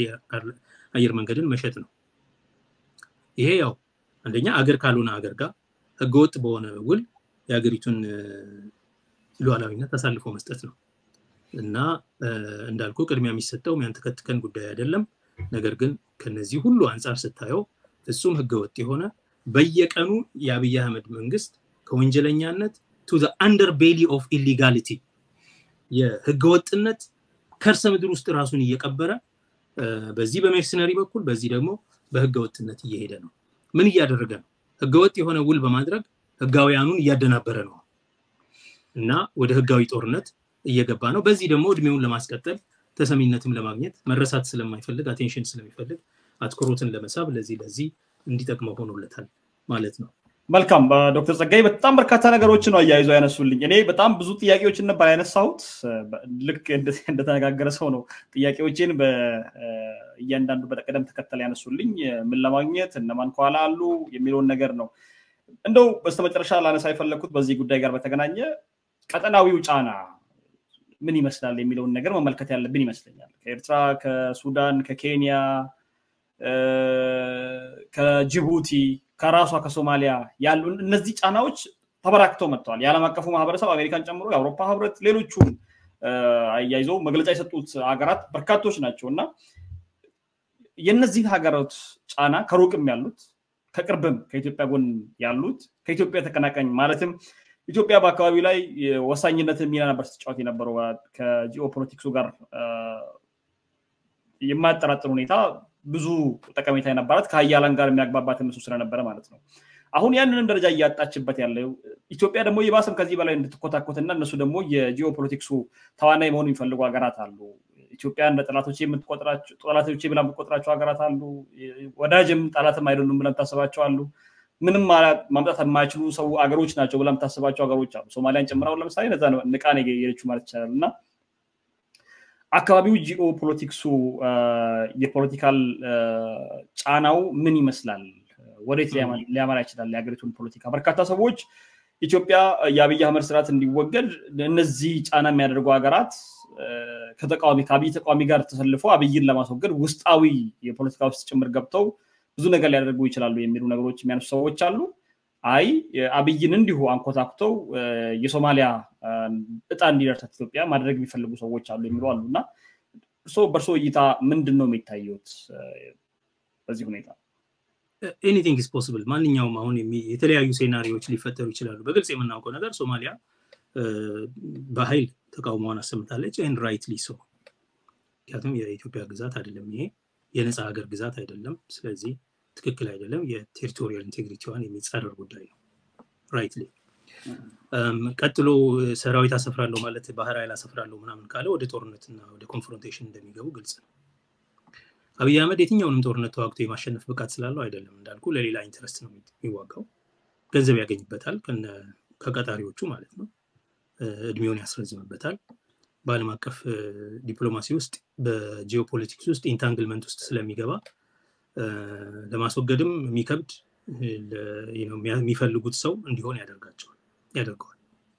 አየር መንገድን መሸጥ ነው። ይሄ ያው አንደኛ አገር ካልሆነ አገር ጋር ህገወጥ በሆነ ውል የሀገሪቱን ሉዓላዊነት አሳልፎ መስጠት ነው እና እንዳልኩ ቅድሚያ የሚሰጠው የሚያንተከትከን ጉዳይ አይደለም። ነገር ግን ከነዚህ ሁሉ አንጻር ስታየው ፍጹም ህገወጥ የሆነ በየቀኑ የአብይ አህመድ መንግስት ከወንጀለኛነት ቱ አንደር ቤሊ ኦፍ ኢሊጋሊቲ የህገወጥነት ከርሰ ምድር ውስጥ ራሱን እየቀበረ በዚህ በሜርሰነሪ በኩል በዚህ ደግሞ በህገወጥነት እየሄደ ነው። ምን እያደረገ ነው? ህገወጥ የሆነ ውል በማድረግ ህጋውያኑን እያደናበረ ነው እና ወደ ህጋዊ ጦርነት እየገባ ነው። በዚህ ደግሞ እድሜውን ለማስቀጠል ተሰሚነትም ለማግኘት መረሳት ስለማይፈልግ አቴንሽን ስለሚፈልግ አትኩሮትን ለመሳብ ለዚህ ለዚህ እንዲጠቅመው ሆኖለታል ማለት ነው። መልካም ዶክተር ጸጋይ በጣም በርካታ ነገሮችን ነው አያይዞ ያነሱልኝ። እኔ በጣም ብዙ ጥያቄዎችን ነበር ያነሳሁት። ልክ እንደተነጋገረ ሰው ነው ጥያቄዎችን እያንዳንዱ በቅደም ተከተል ያነሱልኝ። ምን ለማግኘት እነማን ከኋላ አሉ የሚለውን ነገር ነው። እንደው በስተመጨረሻ ላነሳ የፈለግኩት በዚህ ጉዳይ ጋር በተገናኘ ቀጠናዊው ጫና ምን ይመስላል የሚለውን ነገር መመልከት ያለብን ይመስለኛል። ከኤርትራ፣ ከሱዳን፣ ከኬንያ፣ ከጅቡቲ ከራሷ ከሶማሊያ ያሉ እነዚህ ጫናዎች ተበራክተው መጥተዋል። የዓለም አቀፉ ማህበረሰብ አሜሪካን ጨምሮ የአውሮፓ ህብረት፣ ሌሎቹም አያይዘው መግለጫ የሰጡት ሀገራት በርካቶች ናቸው እና የእነዚህን ሀገራት ጫና ከሩቅም ያሉት ከቅርብም ከኢትዮጵያ ጎን ያሉት ከኢትዮጵያ ተቀናቃኝ ማለትም ኢትዮጵያ በአካባቢው ላይ ወሳኝነትን ሚና ነበር ስትጫወት የነበረው ከጂኦፖለቲክሱ ጋር የማያጠራጥር ሁኔታ ብዙ ጠቀሜታ የነበራት ከሀያላን ጋር የሚያግባባት እነሱ ስለነበረ ማለት ነው። አሁን ያንንም ደረጃ እያጣችበት ያለው ኢትዮጵያ ደግሞ የባስም ከዚህ በላይ እንድትኮታኮትና እነሱ ደግሞ የጂኦፖለቲክሱ ተዋናይ መሆኑ የሚፈልጉ ሀገራት አሉ። ኢትዮጵያ እንደ ጠላቶች ጠላቶች ብላ የምትቆጥራቸው ሀገራት አሉ። ወዳጅም ጠላትም አይደሉም ብላ የምታስባቸው አሉ። ምንም ማምጣት የማይችሉ ሰው አገሮች ናቸው ብላ የምታስባቸው ሀገሮች አሉ። ሶማሊያን ጨምረው ለምሳሌ ነዛ ንቃን የሄደችው ማለት ይቻላል እና አካባቢው ጂኦ ፖለቲክሱ የፖለቲካል ጫናው ምን ይመስላል? ወዴት ሊያመራ ይችላል? የሀገሪቱን ፖለቲካ በርካታ ሰዎች ኢትዮጵያ የአብይ አህመድ ስርዓት እንዲወገድ እነዚህ ጫና የሚያደርጉ ሀገራት ከተቃዋሚ ከአብይ ተቃዋሚ ጋር ተሰልፎ አብይን ለማስወገድ ውስጣዊ የፖለቲካ ውስጥ ጭምር ገብተው ብዙ ነገር ሊያደርጉ ይችላሉ የሚሉ ነገሮች የሚያነሱ ሰዎች አሉ። አይ አብይን እንዲሁ አንኮታኩተው የሶማሊያ እጣ እንዲደርሳት ኢትዮጵያ ማድረግ የሚፈልጉ ሰዎች አሉ የሚሉ አሉ እና በእርሶ እይታ ምንድን ነው የሚታየት በዚህ ሁኔታ? ኤኒቲንግ ኢስ ፖስብል። ማንኛውም አሁን የተለያዩ ሴናሪዎች ሊፈጠሩ ይችላሉ። በግልጽ የምናውቀው ነገር ሶማሊያ በኃይል ተቃውሞዋን አሰምታለች። ኤንድ ራይትሊ ሶ ምክንያቱም የኢትዮጵያ ግዛት አይደለም ይሄ የነፃ ሀገር ግዛት አይደለም። ስለዚህ ትክክል አይደለም። የቴሪቶሪያል ኢንቴግሪቲዋን የሚጻረር ጉዳይ ነው። ራይትሊ ቀጥሎ ሰራዊት አሰፍራለሁ ማለት ባህር ኃይል አሰፍራለሁ ምናምን ካለ ወደ ጦርነትና ወደ ኮንፍሮንቴሽን እንደሚገቡ ግልጽ ነው። አብይ አህመድ የትኛውንም ጦርነት ተዋግቶ የማሸነፍ ብቃት ስላለው አይደለም። እንዳልኩ ለሌላ ኢንትረስት ነው የሚዋጋው። ገንዘብ ያገኝበታል ከቀጣሪዎቹ ማለት ነው። እድሜውን ያስረዝምበታል። በዓለም አቀፍ ዲፕሎማሲ ውስጥ በጂኦፖለቲክስ ውስጥ ኢንታንግልመንት ውስጥ ስለሚገባ ለማስወገድም የሚከብድ የሚፈልጉት ሰው እንዲሆን ያደርጋቸዋል ያደርገዋል።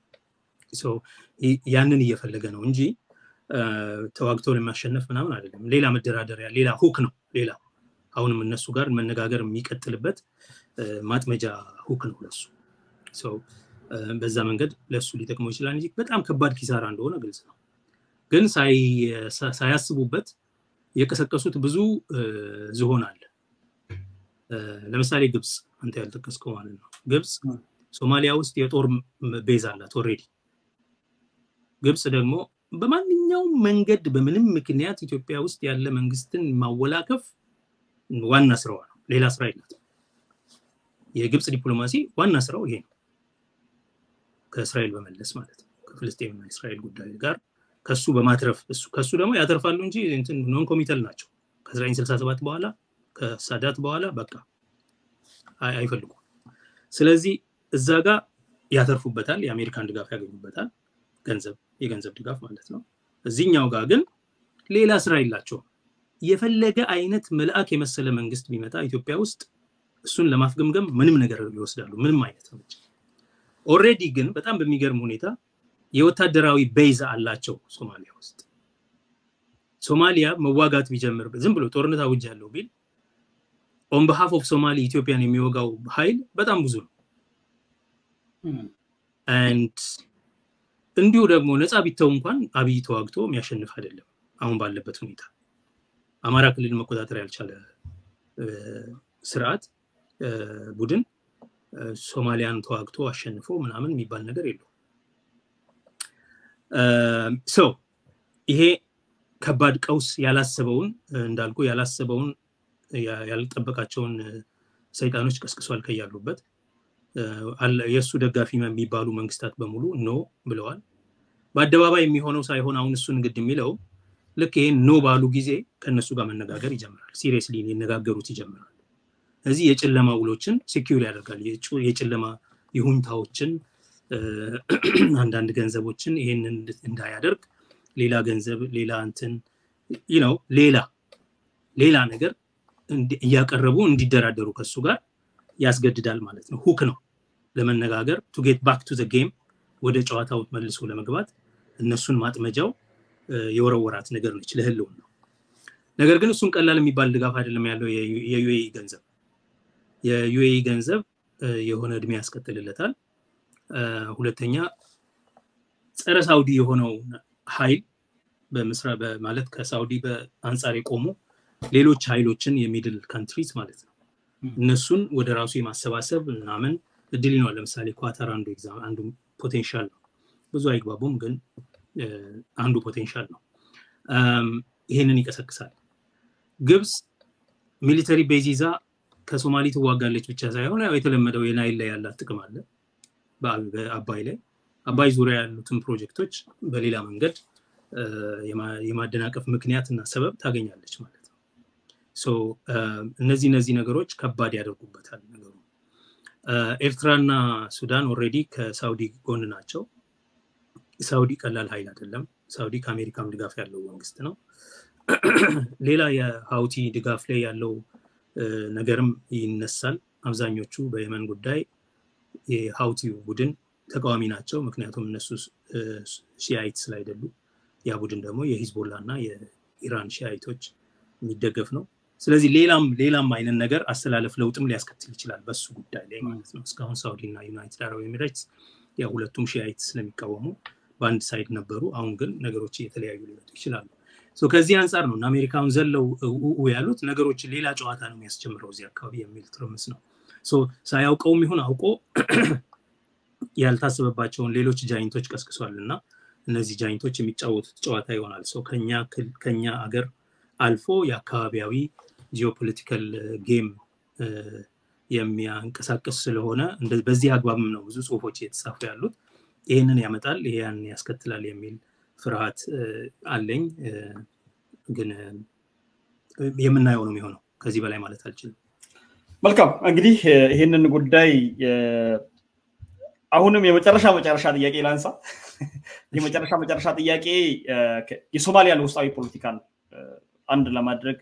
ያንን እየፈለገ ነው እንጂ ተዋግቶ ለማሸነፍ ምናምን አይደለም። ሌላ መደራደሪያ፣ ሌላ ሁክ ነው። ሌላ አሁንም እነሱ ጋር መነጋገር የሚቀጥልበት ማጥመጃ ሁክ ነው ለሱ። በዛ መንገድ ለሱ ሊጠቅመው ይችላል እንጂ በጣም ከባድ ኪሳራ እንደሆነ ግልጽ ነው። ግን ሳያስቡበት የቀሰቀሱት ብዙ ዝሆን አለ። ለምሳሌ ግብፅ፣ አንተ ያልጠቀስከው ማለት ነው። ግብፅ ሶማሊያ ውስጥ የጦር ቤዝ አላት ኦልሬዲ። ግብፅ ደግሞ በማንኛውም መንገድ በምንም ምክንያት ኢትዮጵያ ውስጥ ያለ መንግስትን ማወላከፍ ዋና ስራዋ ነው። ሌላ ስራ የላትም። የግብፅ ዲፕሎማሲ ዋና ስራው ይሄ ነው። ከእስራኤል በመለስ ማለት ነው። ከፍልስጤምና እስራኤል ጉዳይ ጋር ከሱ በማትረፍ ከሱ ደግሞ ያተርፋሉ እንጂ ኖን ኮሚተል ናቸው። ከ1967 በኋላ ከሳዳት በኋላ በቃ አይፈልጉም። ስለዚህ እዛ ጋር ያተርፉበታል፣ የአሜሪካን ድጋፍ ያገኙበታል፣ ገንዘብ የገንዘብ ድጋፍ ማለት ነው። እዚህኛው ጋር ግን ሌላ ስራ የላቸውም። የፈለገ አይነት መልአክ የመሰለ መንግስት ቢመጣ ኢትዮጵያ ውስጥ እሱን ለማፍገምገም ምንም ነገር ይወስዳሉ፣ ምንም አይነት እርምጃ። ኦልሬዲ ግን በጣም በሚገርም ሁኔታ የወታደራዊ ቤዝ አላቸው ሶማሊያ ውስጥ። ሶማሊያ መዋጋት ቢጀምር ዝም ብሎ ጦርነት አውጅ ያለው ቢል ኦን በሃፍ ኦፍ ሶማሊ ኢትዮጵያን የሚወጋው ኃይል በጣም ብዙ ነው። አንድ እንዲሁ ደግሞ ነፃ ቢተው እንኳን አብይ ተዋግቶ የሚያሸንፍ አይደለም። አሁን ባለበት ሁኔታ አማራ ክልል መቆጣጠር ያልቻለ ስርዓት ቡድን ሶማሊያን ተዋግቶ አሸንፎ ምናምን የሚባል ነገር የለው። ሰው ይሄ ከባድ ቀውስ ያላሰበውን እንዳልኩ ያላሰበውን ያልጠበቃቸውን ሰይጣኖች ቀስቅሷል ከያሉበት የእሱ ደጋፊ የሚባሉ መንግስታት በሙሉ ኖ ብለዋል። በአደባባይ የሚሆነው ሳይሆን አሁን እሱን ግድ የሚለው ልክ ይሄን ኖ ባሉ ጊዜ ከእነሱ ጋር መነጋገር ይጀምራል። ሲሪየስሊ ሊነጋገሩት ይጀምራል። እዚህ የጨለማ ውሎችን ሴኪዩር ያደርጋል። የጨለማ ይሁንታዎችን፣ አንዳንድ ገንዘቦችን ይሄንን እንዳያደርግ ሌላ ገንዘብ ሌላ እንትን ነው ሌላ ሌላ ነገር እያቀረቡ እንዲደራደሩ ከሱ ጋር ያስገድዳል ማለት ነው። ሁክ ነው ለመነጋገር ቱ ጌት ባክ ቱ ዘ ጌም ወደ ጨዋታው መልሶ ለመግባት እነሱን ማጥመጃው የወረወራት ነገር ነች ለህልውን ነው። ነገር ግን እሱን ቀላል የሚባል ድጋፍ አይደለም ያለው የዩኤኢ ገንዘብ። የዩኤኢ ገንዘብ የሆነ እድሜ ያስቀጥልለታል። ሁለተኛ ጸረ ሳውዲ የሆነው ኃይል በምስራ ማለት ከሳውዲ በአንጻር የቆሙ ሌሎች ኃይሎችን የሚድል ካንትሪዝ ማለት ነው እነሱን ወደ ራሱ የማሰባሰብ ምናምን እድል ይነዋል። ለምሳሌ ኳተር አንዱ ኤግዛም አንዱ ፖቴንሻል ነው። ብዙ አይግባቡም፣ ግን አንዱ ፖቴንሻል ነው። ይሄንን ይቀሰቅሳል። ግብፅ ሚሊተሪ ቤዝ ይዛ ከሶማሊ ትዋጋለች ብቻ ሳይሆን ያው የተለመደው የናይል ላይ ያላት ጥቅም አለ በአባይ ላይ አባይ ዙሪያ ያሉትን ፕሮጀክቶች በሌላ መንገድ የማደናቀፍ ምክንያት እና ሰበብ ታገኛለች ማለት ነው። እነዚህ እነዚህ ነገሮች ከባድ ያደርጉበታል ነገሩ። ኤርትራና ሱዳን ኦልሬዲ ከሳውዲ ጎን ናቸው። ሳውዲ ቀላል ኃይል አይደለም። ሳውዲ ከአሜሪካም ድጋፍ ያለው መንግስት ነው። ሌላ የሀውቲ ድጋፍ ላይ ያለው ነገርም ይነሳል። አብዛኞቹ በየመን ጉዳይ የሀውቲ ቡድን ተቃዋሚ ናቸው። ምክንያቱም እነሱ ሺአይት ስላይደሉ ያ ቡድን ደግሞ የሂዝቦላ እና የኢራን ሺአይቶች የሚደገፍ ነው። ስለዚህ ሌላም ሌላም አይነት ነገር አስተላለፍ ለውጥም ሊያስከትል ይችላል በሱ ጉዳይ ላይ ማለት ነው። እስካሁን ሳውዲ እና ዩናይትድ አረብ ኤሚሬትስ ያ ሁለቱም ሺአይት ስለሚቃወሙ በአንድ ሳይድ ነበሩ። አሁን ግን ነገሮች እየተለያዩ ሊመጡ ይችላሉ። ከዚህ አንጻር ነው አሜሪካውን ዘለው ያሉት ነገሮችን ሌላ ጨዋታ ነው የሚያስጀምረው እዚህ አካባቢ የሚል ትርምስ ነው። ሳያውቀውም ይሁን አውቆ ያልታሰበባቸውን ሌሎች ጃይንቶች ቀስቅሷል እና እነዚህ ጃይንቶች የሚጫወቱት ጨዋታ ይሆናል። ሰው ከኛ አገር አልፎ የአካባቢያዊ ጂኦፖለቲካል ጌም የሚያንቀሳቀስ ስለሆነ በዚህ አግባብም ነው ብዙ ጽሁፎች እየተጻፉ ያሉት። ይህንን ያመጣል፣ ይሄን ያስከትላል የሚል ፍርሃት አለኝ። ግን የምናየው ነው የሚሆነው። ከዚህ በላይ ማለት አልችልም። መልካም እንግዲህ ይህንን ጉዳይ አሁንም የመጨረሻ መጨረሻ ጥያቄ ላንሳ። የመጨረሻ መጨረሻ ጥያቄ የሶማሊያን ውስጣዊ ፖለቲካን አንድ ለማድረግ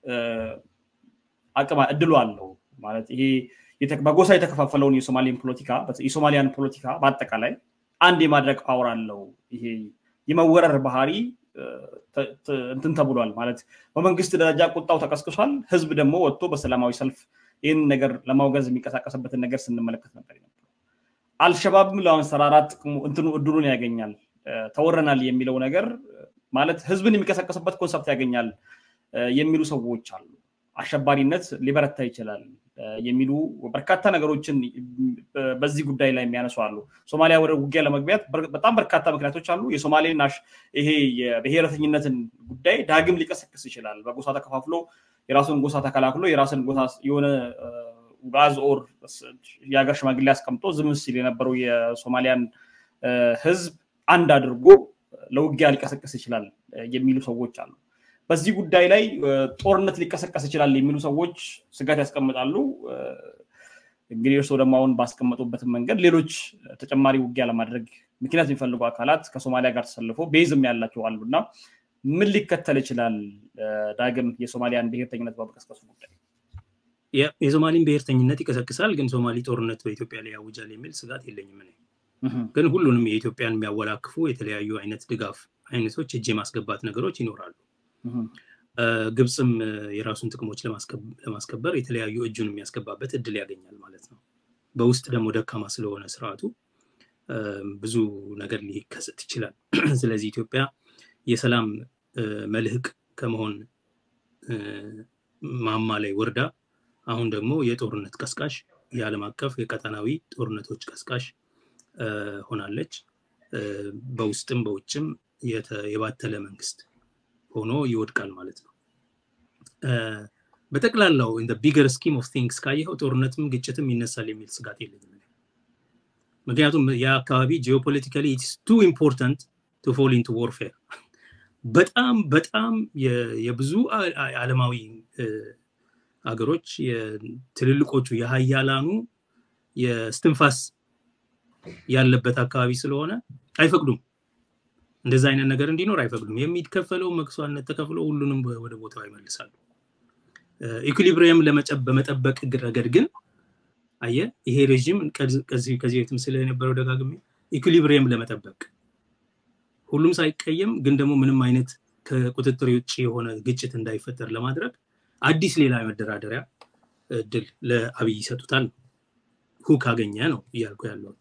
አቅም እድሉ አለው ማለት ይሄ በጎሳ የተከፋፈለውን የሶማሊያን ፖለቲካ የሶማሊያን ፖለቲካ በአጠቃላይ አንድ የማድረግ ፓወር አለው። ይሄ የመወረር ባህሪ እንትን ተብሏል ማለት በመንግስት ደረጃ ቁጣው ተቀስቅሷል። ህዝብ ደግሞ ወጥቶ በሰላማዊ ሰልፍ ይህን ነገር ለማውገዝ የሚንቀሳቀስበትን ነገር ስንመለከት ነበር ነበር። አልሸባብም ለማንሰራራት እንትኑ እድሉን ያገኛል። ተወረናል የሚለው ነገር ማለት ህዝብን የሚቀሰቀስበት ኮንሰፕት ያገኛል የሚሉ ሰዎች አሉ። አሸባሪነት ሊበረታ ይችላል የሚሉ በርካታ ነገሮችን በዚህ ጉዳይ ላይ የሚያነሱ አሉ። ሶማሊያ ወደ ውጊያ ለመግቢያት በጣም በርካታ ምክንያቶች አሉ። የሶማሌን ይሄ የብሔረተኝነትን ጉዳይ ዳግም ሊቀሰቅስ ይችላል። በጎሳ ተከፋፍሎ የራሱን ጎሳ ተከላክሎ የራስን ጎሳ የሆነ ጋዝ ኦር የሀገር ሽማግሌ አስቀምጦ ዝም ሲል የነበረው የሶማሊያን ህዝብ አንድ አድርጎ ለውጊያ ሊቀሰቅስ ይችላል የሚሉ ሰዎች አሉ። በዚህ ጉዳይ ላይ ጦርነት ሊቀሰቀስ ይችላል የሚሉ ሰዎች ስጋት ያስቀምጣሉ። እንግዲህ እርስዎ ደግሞ አሁን ባስቀመጡበትን መንገድ ሌሎች ተጨማሪ ውጊያ ለማድረግ ምክንያት የሚፈልጉ አካላት ከሶማሊያ ጋር ተሰልፎ ቤዝም ያላቸው አሉ እና ምን ሊከተል ይችላል? ዳግም የሶማሊያን ብሔርተኝነት በመቀስቀሱ ጉዳይ የሶማሊን ብሔርተኝነት ይቀሰቅሳል፣ ግን ሶማሊ ጦርነት በኢትዮጵያ ላይ ያውጃል የሚል ስጋት የለኝም። ግን ሁሉንም የኢትዮጵያን የሚያወላክፉ የተለያዩ አይነት ድጋፍ አይነቶች እጅ የማስገባት ነገሮች ይኖራሉ። ግብፅም የራሱን ጥቅሞች ለማስከበር የተለያዩ እጁን የሚያስገባበት እድል ያገኛል ማለት ነው። በውስጥ ደግሞ ደካማ ስለሆነ ስርዓቱ ብዙ ነገር ሊከሰት ይችላል። ስለዚህ ኢትዮጵያ የሰላም መልህቅ ከመሆን ማማ ላይ ወርዳ አሁን ደግሞ የጦርነት ቀስቃሽ የዓለም አቀፍ የቀጠናዊ ጦርነቶች ቀስቃሽ ሆናለች። በውስጥም በውጭም የባተለ መንግስት ሆኖ ይወድቃል ማለት ነው። በጠቅላላው ኢን ቢገር ስኪም ኦፍ ቲንግስ ካየኸው ጦርነትም ግጭትም ይነሳል የሚል ስጋት የለኝም። ምክንያቱም የአካባቢ ጂኦፖለቲካሊ ኢትስ ቱ ኢምፖርታንት ቱ ፎል ኢንቱ ዎርፌር በጣም በጣም የብዙ ዓለማዊ ሀገሮች ትልልቆቹ የሀያላኑ የስትንፋስ ያለበት አካባቢ ስለሆነ አይፈቅዱም። እንደዛ አይነት ነገር እንዲኖር አይፈቅዱም። የሚከፈለው መክሷነት ተከፍሎ ሁሉንም ወደ ቦታው ይመልሳሉ። ኢኩሊብሪየም በመጠበቅ ረገድ ግን አየ ይሄ ሬዥም ከዚህ በፊትም ስለ የነበረው ደጋግሜ ኢኩሊብሪየም ለመጠበቅ ሁሉም ሳይቀየም ግን ደግሞ ምንም አይነት ከቁጥጥር ውጭ የሆነ ግጭት እንዳይፈጠር ለማድረግ አዲስ ሌላ መደራደሪያ እድል ለአብይ ይሰጡታል። ሁክ አገኘ ነው እያልኩ ያለው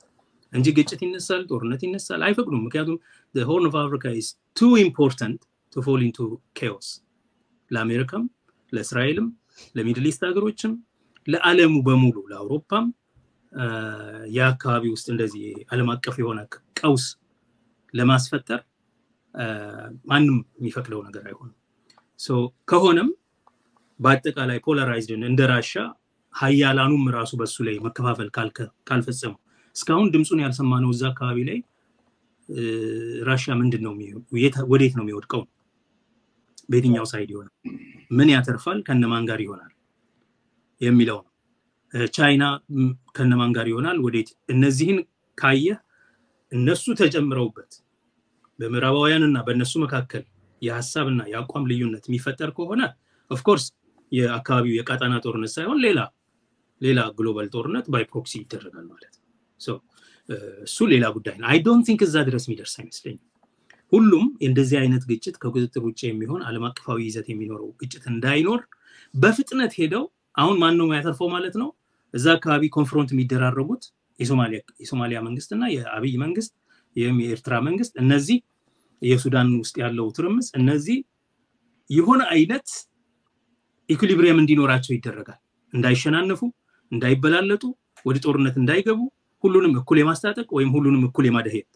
እንጂ ግጭት ይነሳል፣ ጦርነት ይነሳል አይፈቅዱም። ምክንያቱም ሆርን ኦፍ አፍሪካ ኢዝ ቱ ኢምፖርታንት ቱ ፎል ኢንቱ ኬዎስ ለአሜሪካም፣ ለእስራኤልም፣ ለሚድል ኢስት ሀገሮችም፣ ለዓለሙ በሙሉ ለአውሮፓም የአካባቢ ውስጥ እንደዚህ ዓለም አቀፍ የሆነ ቀውስ ለማስፈጠር ማንም የሚፈቅደው ነገር አይሆንም። ከሆነም በአጠቃላይ ፖላራይዝድን እንደ ራሻ ሀያላኑም ራሱ በሱ ላይ መከፋፈል ካልፈጸሙ እስካሁን ድምፁን ያልሰማነው እዛ አካባቢ ላይ ራሻ ምንድን ነው ወዴት ነው የሚወድቀው? በየትኛው ሳይድ ይሆናል? ምን ያተርፋል? ከነማን ጋር ይሆናል የሚለው ነው። ቻይና ከነማን ጋር ይሆናል? ወዴት? እነዚህን ካየህ እነሱ ተጨምረውበት በምዕራባውያን እና በእነሱ መካከል የሀሳብና የአቋም ልዩነት የሚፈጠር ከሆነ ኦፍኮርስ የአካባቢው የቀጠና ጦርነት ሳይሆን ሌላ ሌላ ግሎባል ጦርነት ባይ ፕሮክሲ ይደረጋል ማለት ነው። እሱ ሌላ ጉዳይ ነው። አይ ዶንት ቲንክ እዛ ድረስ የሚደርስ አይመስለኝም። ሁሉም እንደዚህ አይነት ግጭት ከቁጥጥር ውጭ የሚሆን ዓለም አቀፋዊ ይዘት የሚኖረው ግጭት እንዳይኖር በፍጥነት ሄደው አሁን ማን ነው ያተርፈው ማለት ነው። እዛ አካባቢ ኮንፍሮንት የሚደራረጉት የሶማሊያ መንግስት እና የአብይ መንግስት ይህም የኤርትራ መንግስት እነዚህ የሱዳን ውስጥ ያለው ትርምስ እነዚህ የሆነ አይነት ኢኩሊብሪየም እንዲኖራቸው ይደረጋል። እንዳይሸናነፉ፣ እንዳይበላለጡ፣ ወደ ጦርነት እንዳይገቡ ሁሉንም እኩል የማስታጠቅ ወይም ሁሉንም እኩል የማደሄት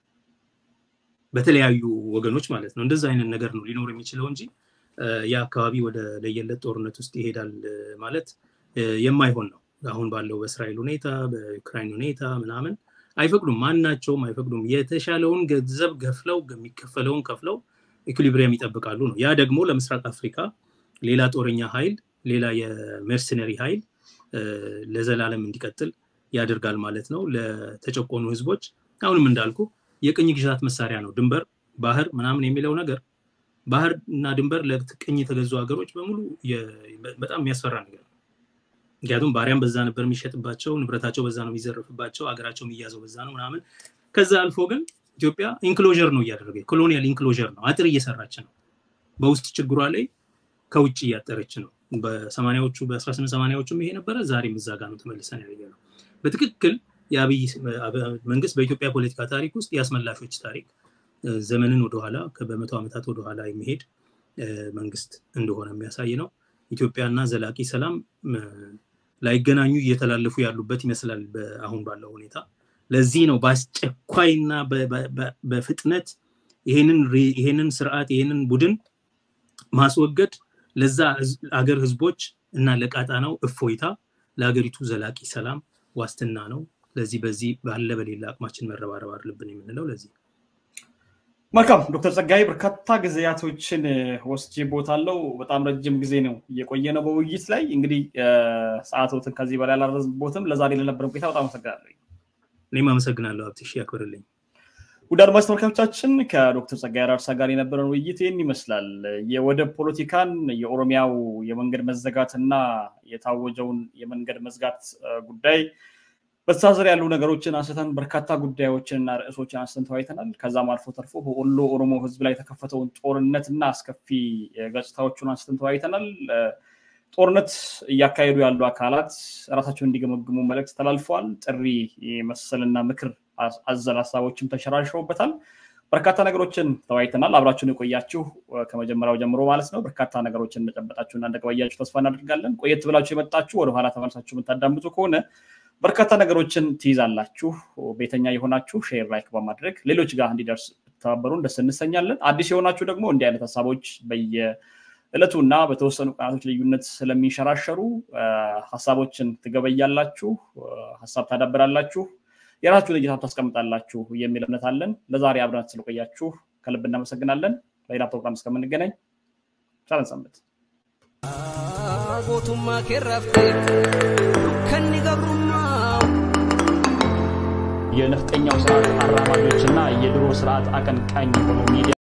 በተለያዩ ወገኖች ማለት ነው። እንደዛ አይነት ነገር ነው ሊኖር የሚችለው እንጂ የአካባቢ ወደ ለየለት ጦርነት ውስጥ ይሄዳል ማለት የማይሆን ነው። አሁን ባለው በእስራኤል ሁኔታ፣ በዩክራይን ሁኔታ ምናምን አይፈቅዱም፣ ማናቸውም አይፈቅዱም። የተሻለውን ገንዘብ ገፍለው የሚከፈለውን ከፍለው ኢኩሊብሪየም ይጠብቃሉ ነው። ያ ደግሞ ለምስራቅ አፍሪካ ሌላ ጦረኛ ኃይል ሌላ የሜርሰነሪ ኃይል ለዘላለም እንዲቀጥል ያደርጋል ማለት ነው። ለተጨቆኑ ህዝቦች አሁንም እንዳልኩ የቅኝ ግዛት መሳሪያ ነው። ድንበር፣ ባህር ምናምን የሚለው ነገር ባህር እና ድንበር ለቅኝ የተገዙ ሀገሮች በሙሉ በጣም የሚያስፈራ ነገር ነው። ምክንያቱም ባሪያም በዛ ነበር የሚሸጥባቸው፣ ንብረታቸው በዛ ነው የሚዘረፍባቸው፣ ሀገራቸው የሚያዘው በዛ ነው ምናምን። ከዛ አልፎ ግን ኢትዮጵያ ኢንክሎዥር ነው እያደረገ ኮሎኒያል ኢንክሎዥር ነው፣ አጥር እየሰራች ነው። በውስጥ ችግሯ ላይ ከውጭ እያጠረች ነው። በሰማኒያዎቹ በአስራ ስምንት ሰማኒያዎቹም ይሄ ነበረ። ዛሬም እዛ ጋር ነው ተመልሰን ያገኘ ነው። በትክክል የአብይ መንግስት በኢትዮጵያ ፖለቲካ ታሪክ ውስጥ የአስመላሾች ታሪክ ዘመንን ወደኋላ በመቶ ዓመታት ወደኋላ የሚሄድ መንግስት እንደሆነ የሚያሳይ ነው። ኢትዮጵያና ዘላቂ ሰላም ላይገናኙ እየተላለፉ ያሉበት ይመስላል አሁን ባለው ሁኔታ። ለዚህ ነው በአስቸኳይና በፍጥነት ይሄንን ስርዓት ይሄንን ቡድን ማስወገድ ለዛ አገር ህዝቦች እና ለቀጣናው እፎይታ ለሀገሪቱ ዘላቂ ሰላም ዋስትና ነው። ለዚህ በዚህ ባለ በሌላ አቅማችን መረባረብ አለብን የምንለው ለዚህ መልካም ዶክተር ጸጋይ በርካታ ጊዜያቶችን ወስጄ ቦታለው። በጣም ረጅም ጊዜ ነው እየቆየ ነው በውይይት ላይ እንግዲህ ሰዓቶትን ከዚህ በላይ አላረዝቦትም። ለዛሬ ለነበረን ቆይታ በጣም አመሰግናለሁ። እኔም አመሰግናለሁ ሀብትሽ ያክብርልኝ። ውድ አድማጭ ተመልካቾቻችን ከዶክተር ጸጋይ አራርሳ ጋር የነበረን ውይይት ይህን ይመስላል። የወደብ ፖለቲካን፣ የኦሮሚያው የመንገድ መዘጋትና የታወጀውን የመንገድ መዝጋት ጉዳይ በተሳሰር ያሉ ነገሮችን አንስተን በርካታ ጉዳዮችንና ርዕሶችን አንስተን ተወያይተናል። ከዛም አልፎ ተርፎ በወሎ ኦሮሞ ህዝብ ላይ የተከፈተውን ጦርነትና አስከፊ ገጽታዎቹን አንስተን ተወያይተናል። ጦርነት እያካሄዱ ያሉ አካላት ራሳቸውን እንዲገመግሙ መልእክት ተላልፈዋል። ጥሪ መሰልና ምክር አዘል ሀሳቦችም ተሸራሽረውበታል። በርካታ ነገሮችን ተወያይተናል። አብራችሁን የቆያችሁ ከመጀመሪያው ጀምሮ ማለት ነው። በርካታ ነገሮችን እንደጨበጣችሁና እንደቀባያችሁ ተስፋ እናደርጋለን። ቆየት ብላችሁ የመጣችሁ ወደኋላ ተመልሳችሁ የምታዳምጡ ከሆነ በርካታ ነገሮችን ትይዛላችሁ። ቤተኛ የሆናችሁ ሼር፣ ላይክ በማድረግ ሌሎች ጋር እንዲደርስ ብትተባበሩን ደስ እንሰኛለን። አዲስ የሆናችሁ ደግሞ እንዲህ አይነት ሀሳቦች በየዕለቱ እና በተወሰኑ ቀናቶች ልዩነት ስለሚንሸራሸሩ ሀሳቦችን ትገበያላችሁ፣ ሀሳብ ታዳብራላችሁ፣ የራሳችሁን እይታ ታስቀምጣላችሁ የሚል እምነት አለን። ለዛሬ አብረን ስለቆያችሁ ከልብ እናመሰግናለን። በሌላ ፕሮግራም እስከምንገናኝ ቻለን ሰንብት። ጎቱማ ኬራፍቴ ከኒ ገብሩማ የነፍጠኛው ስርዓት አራማጆችና የድሮ ስርዓት አቀንቃኝ የሆኑ ሚዲያ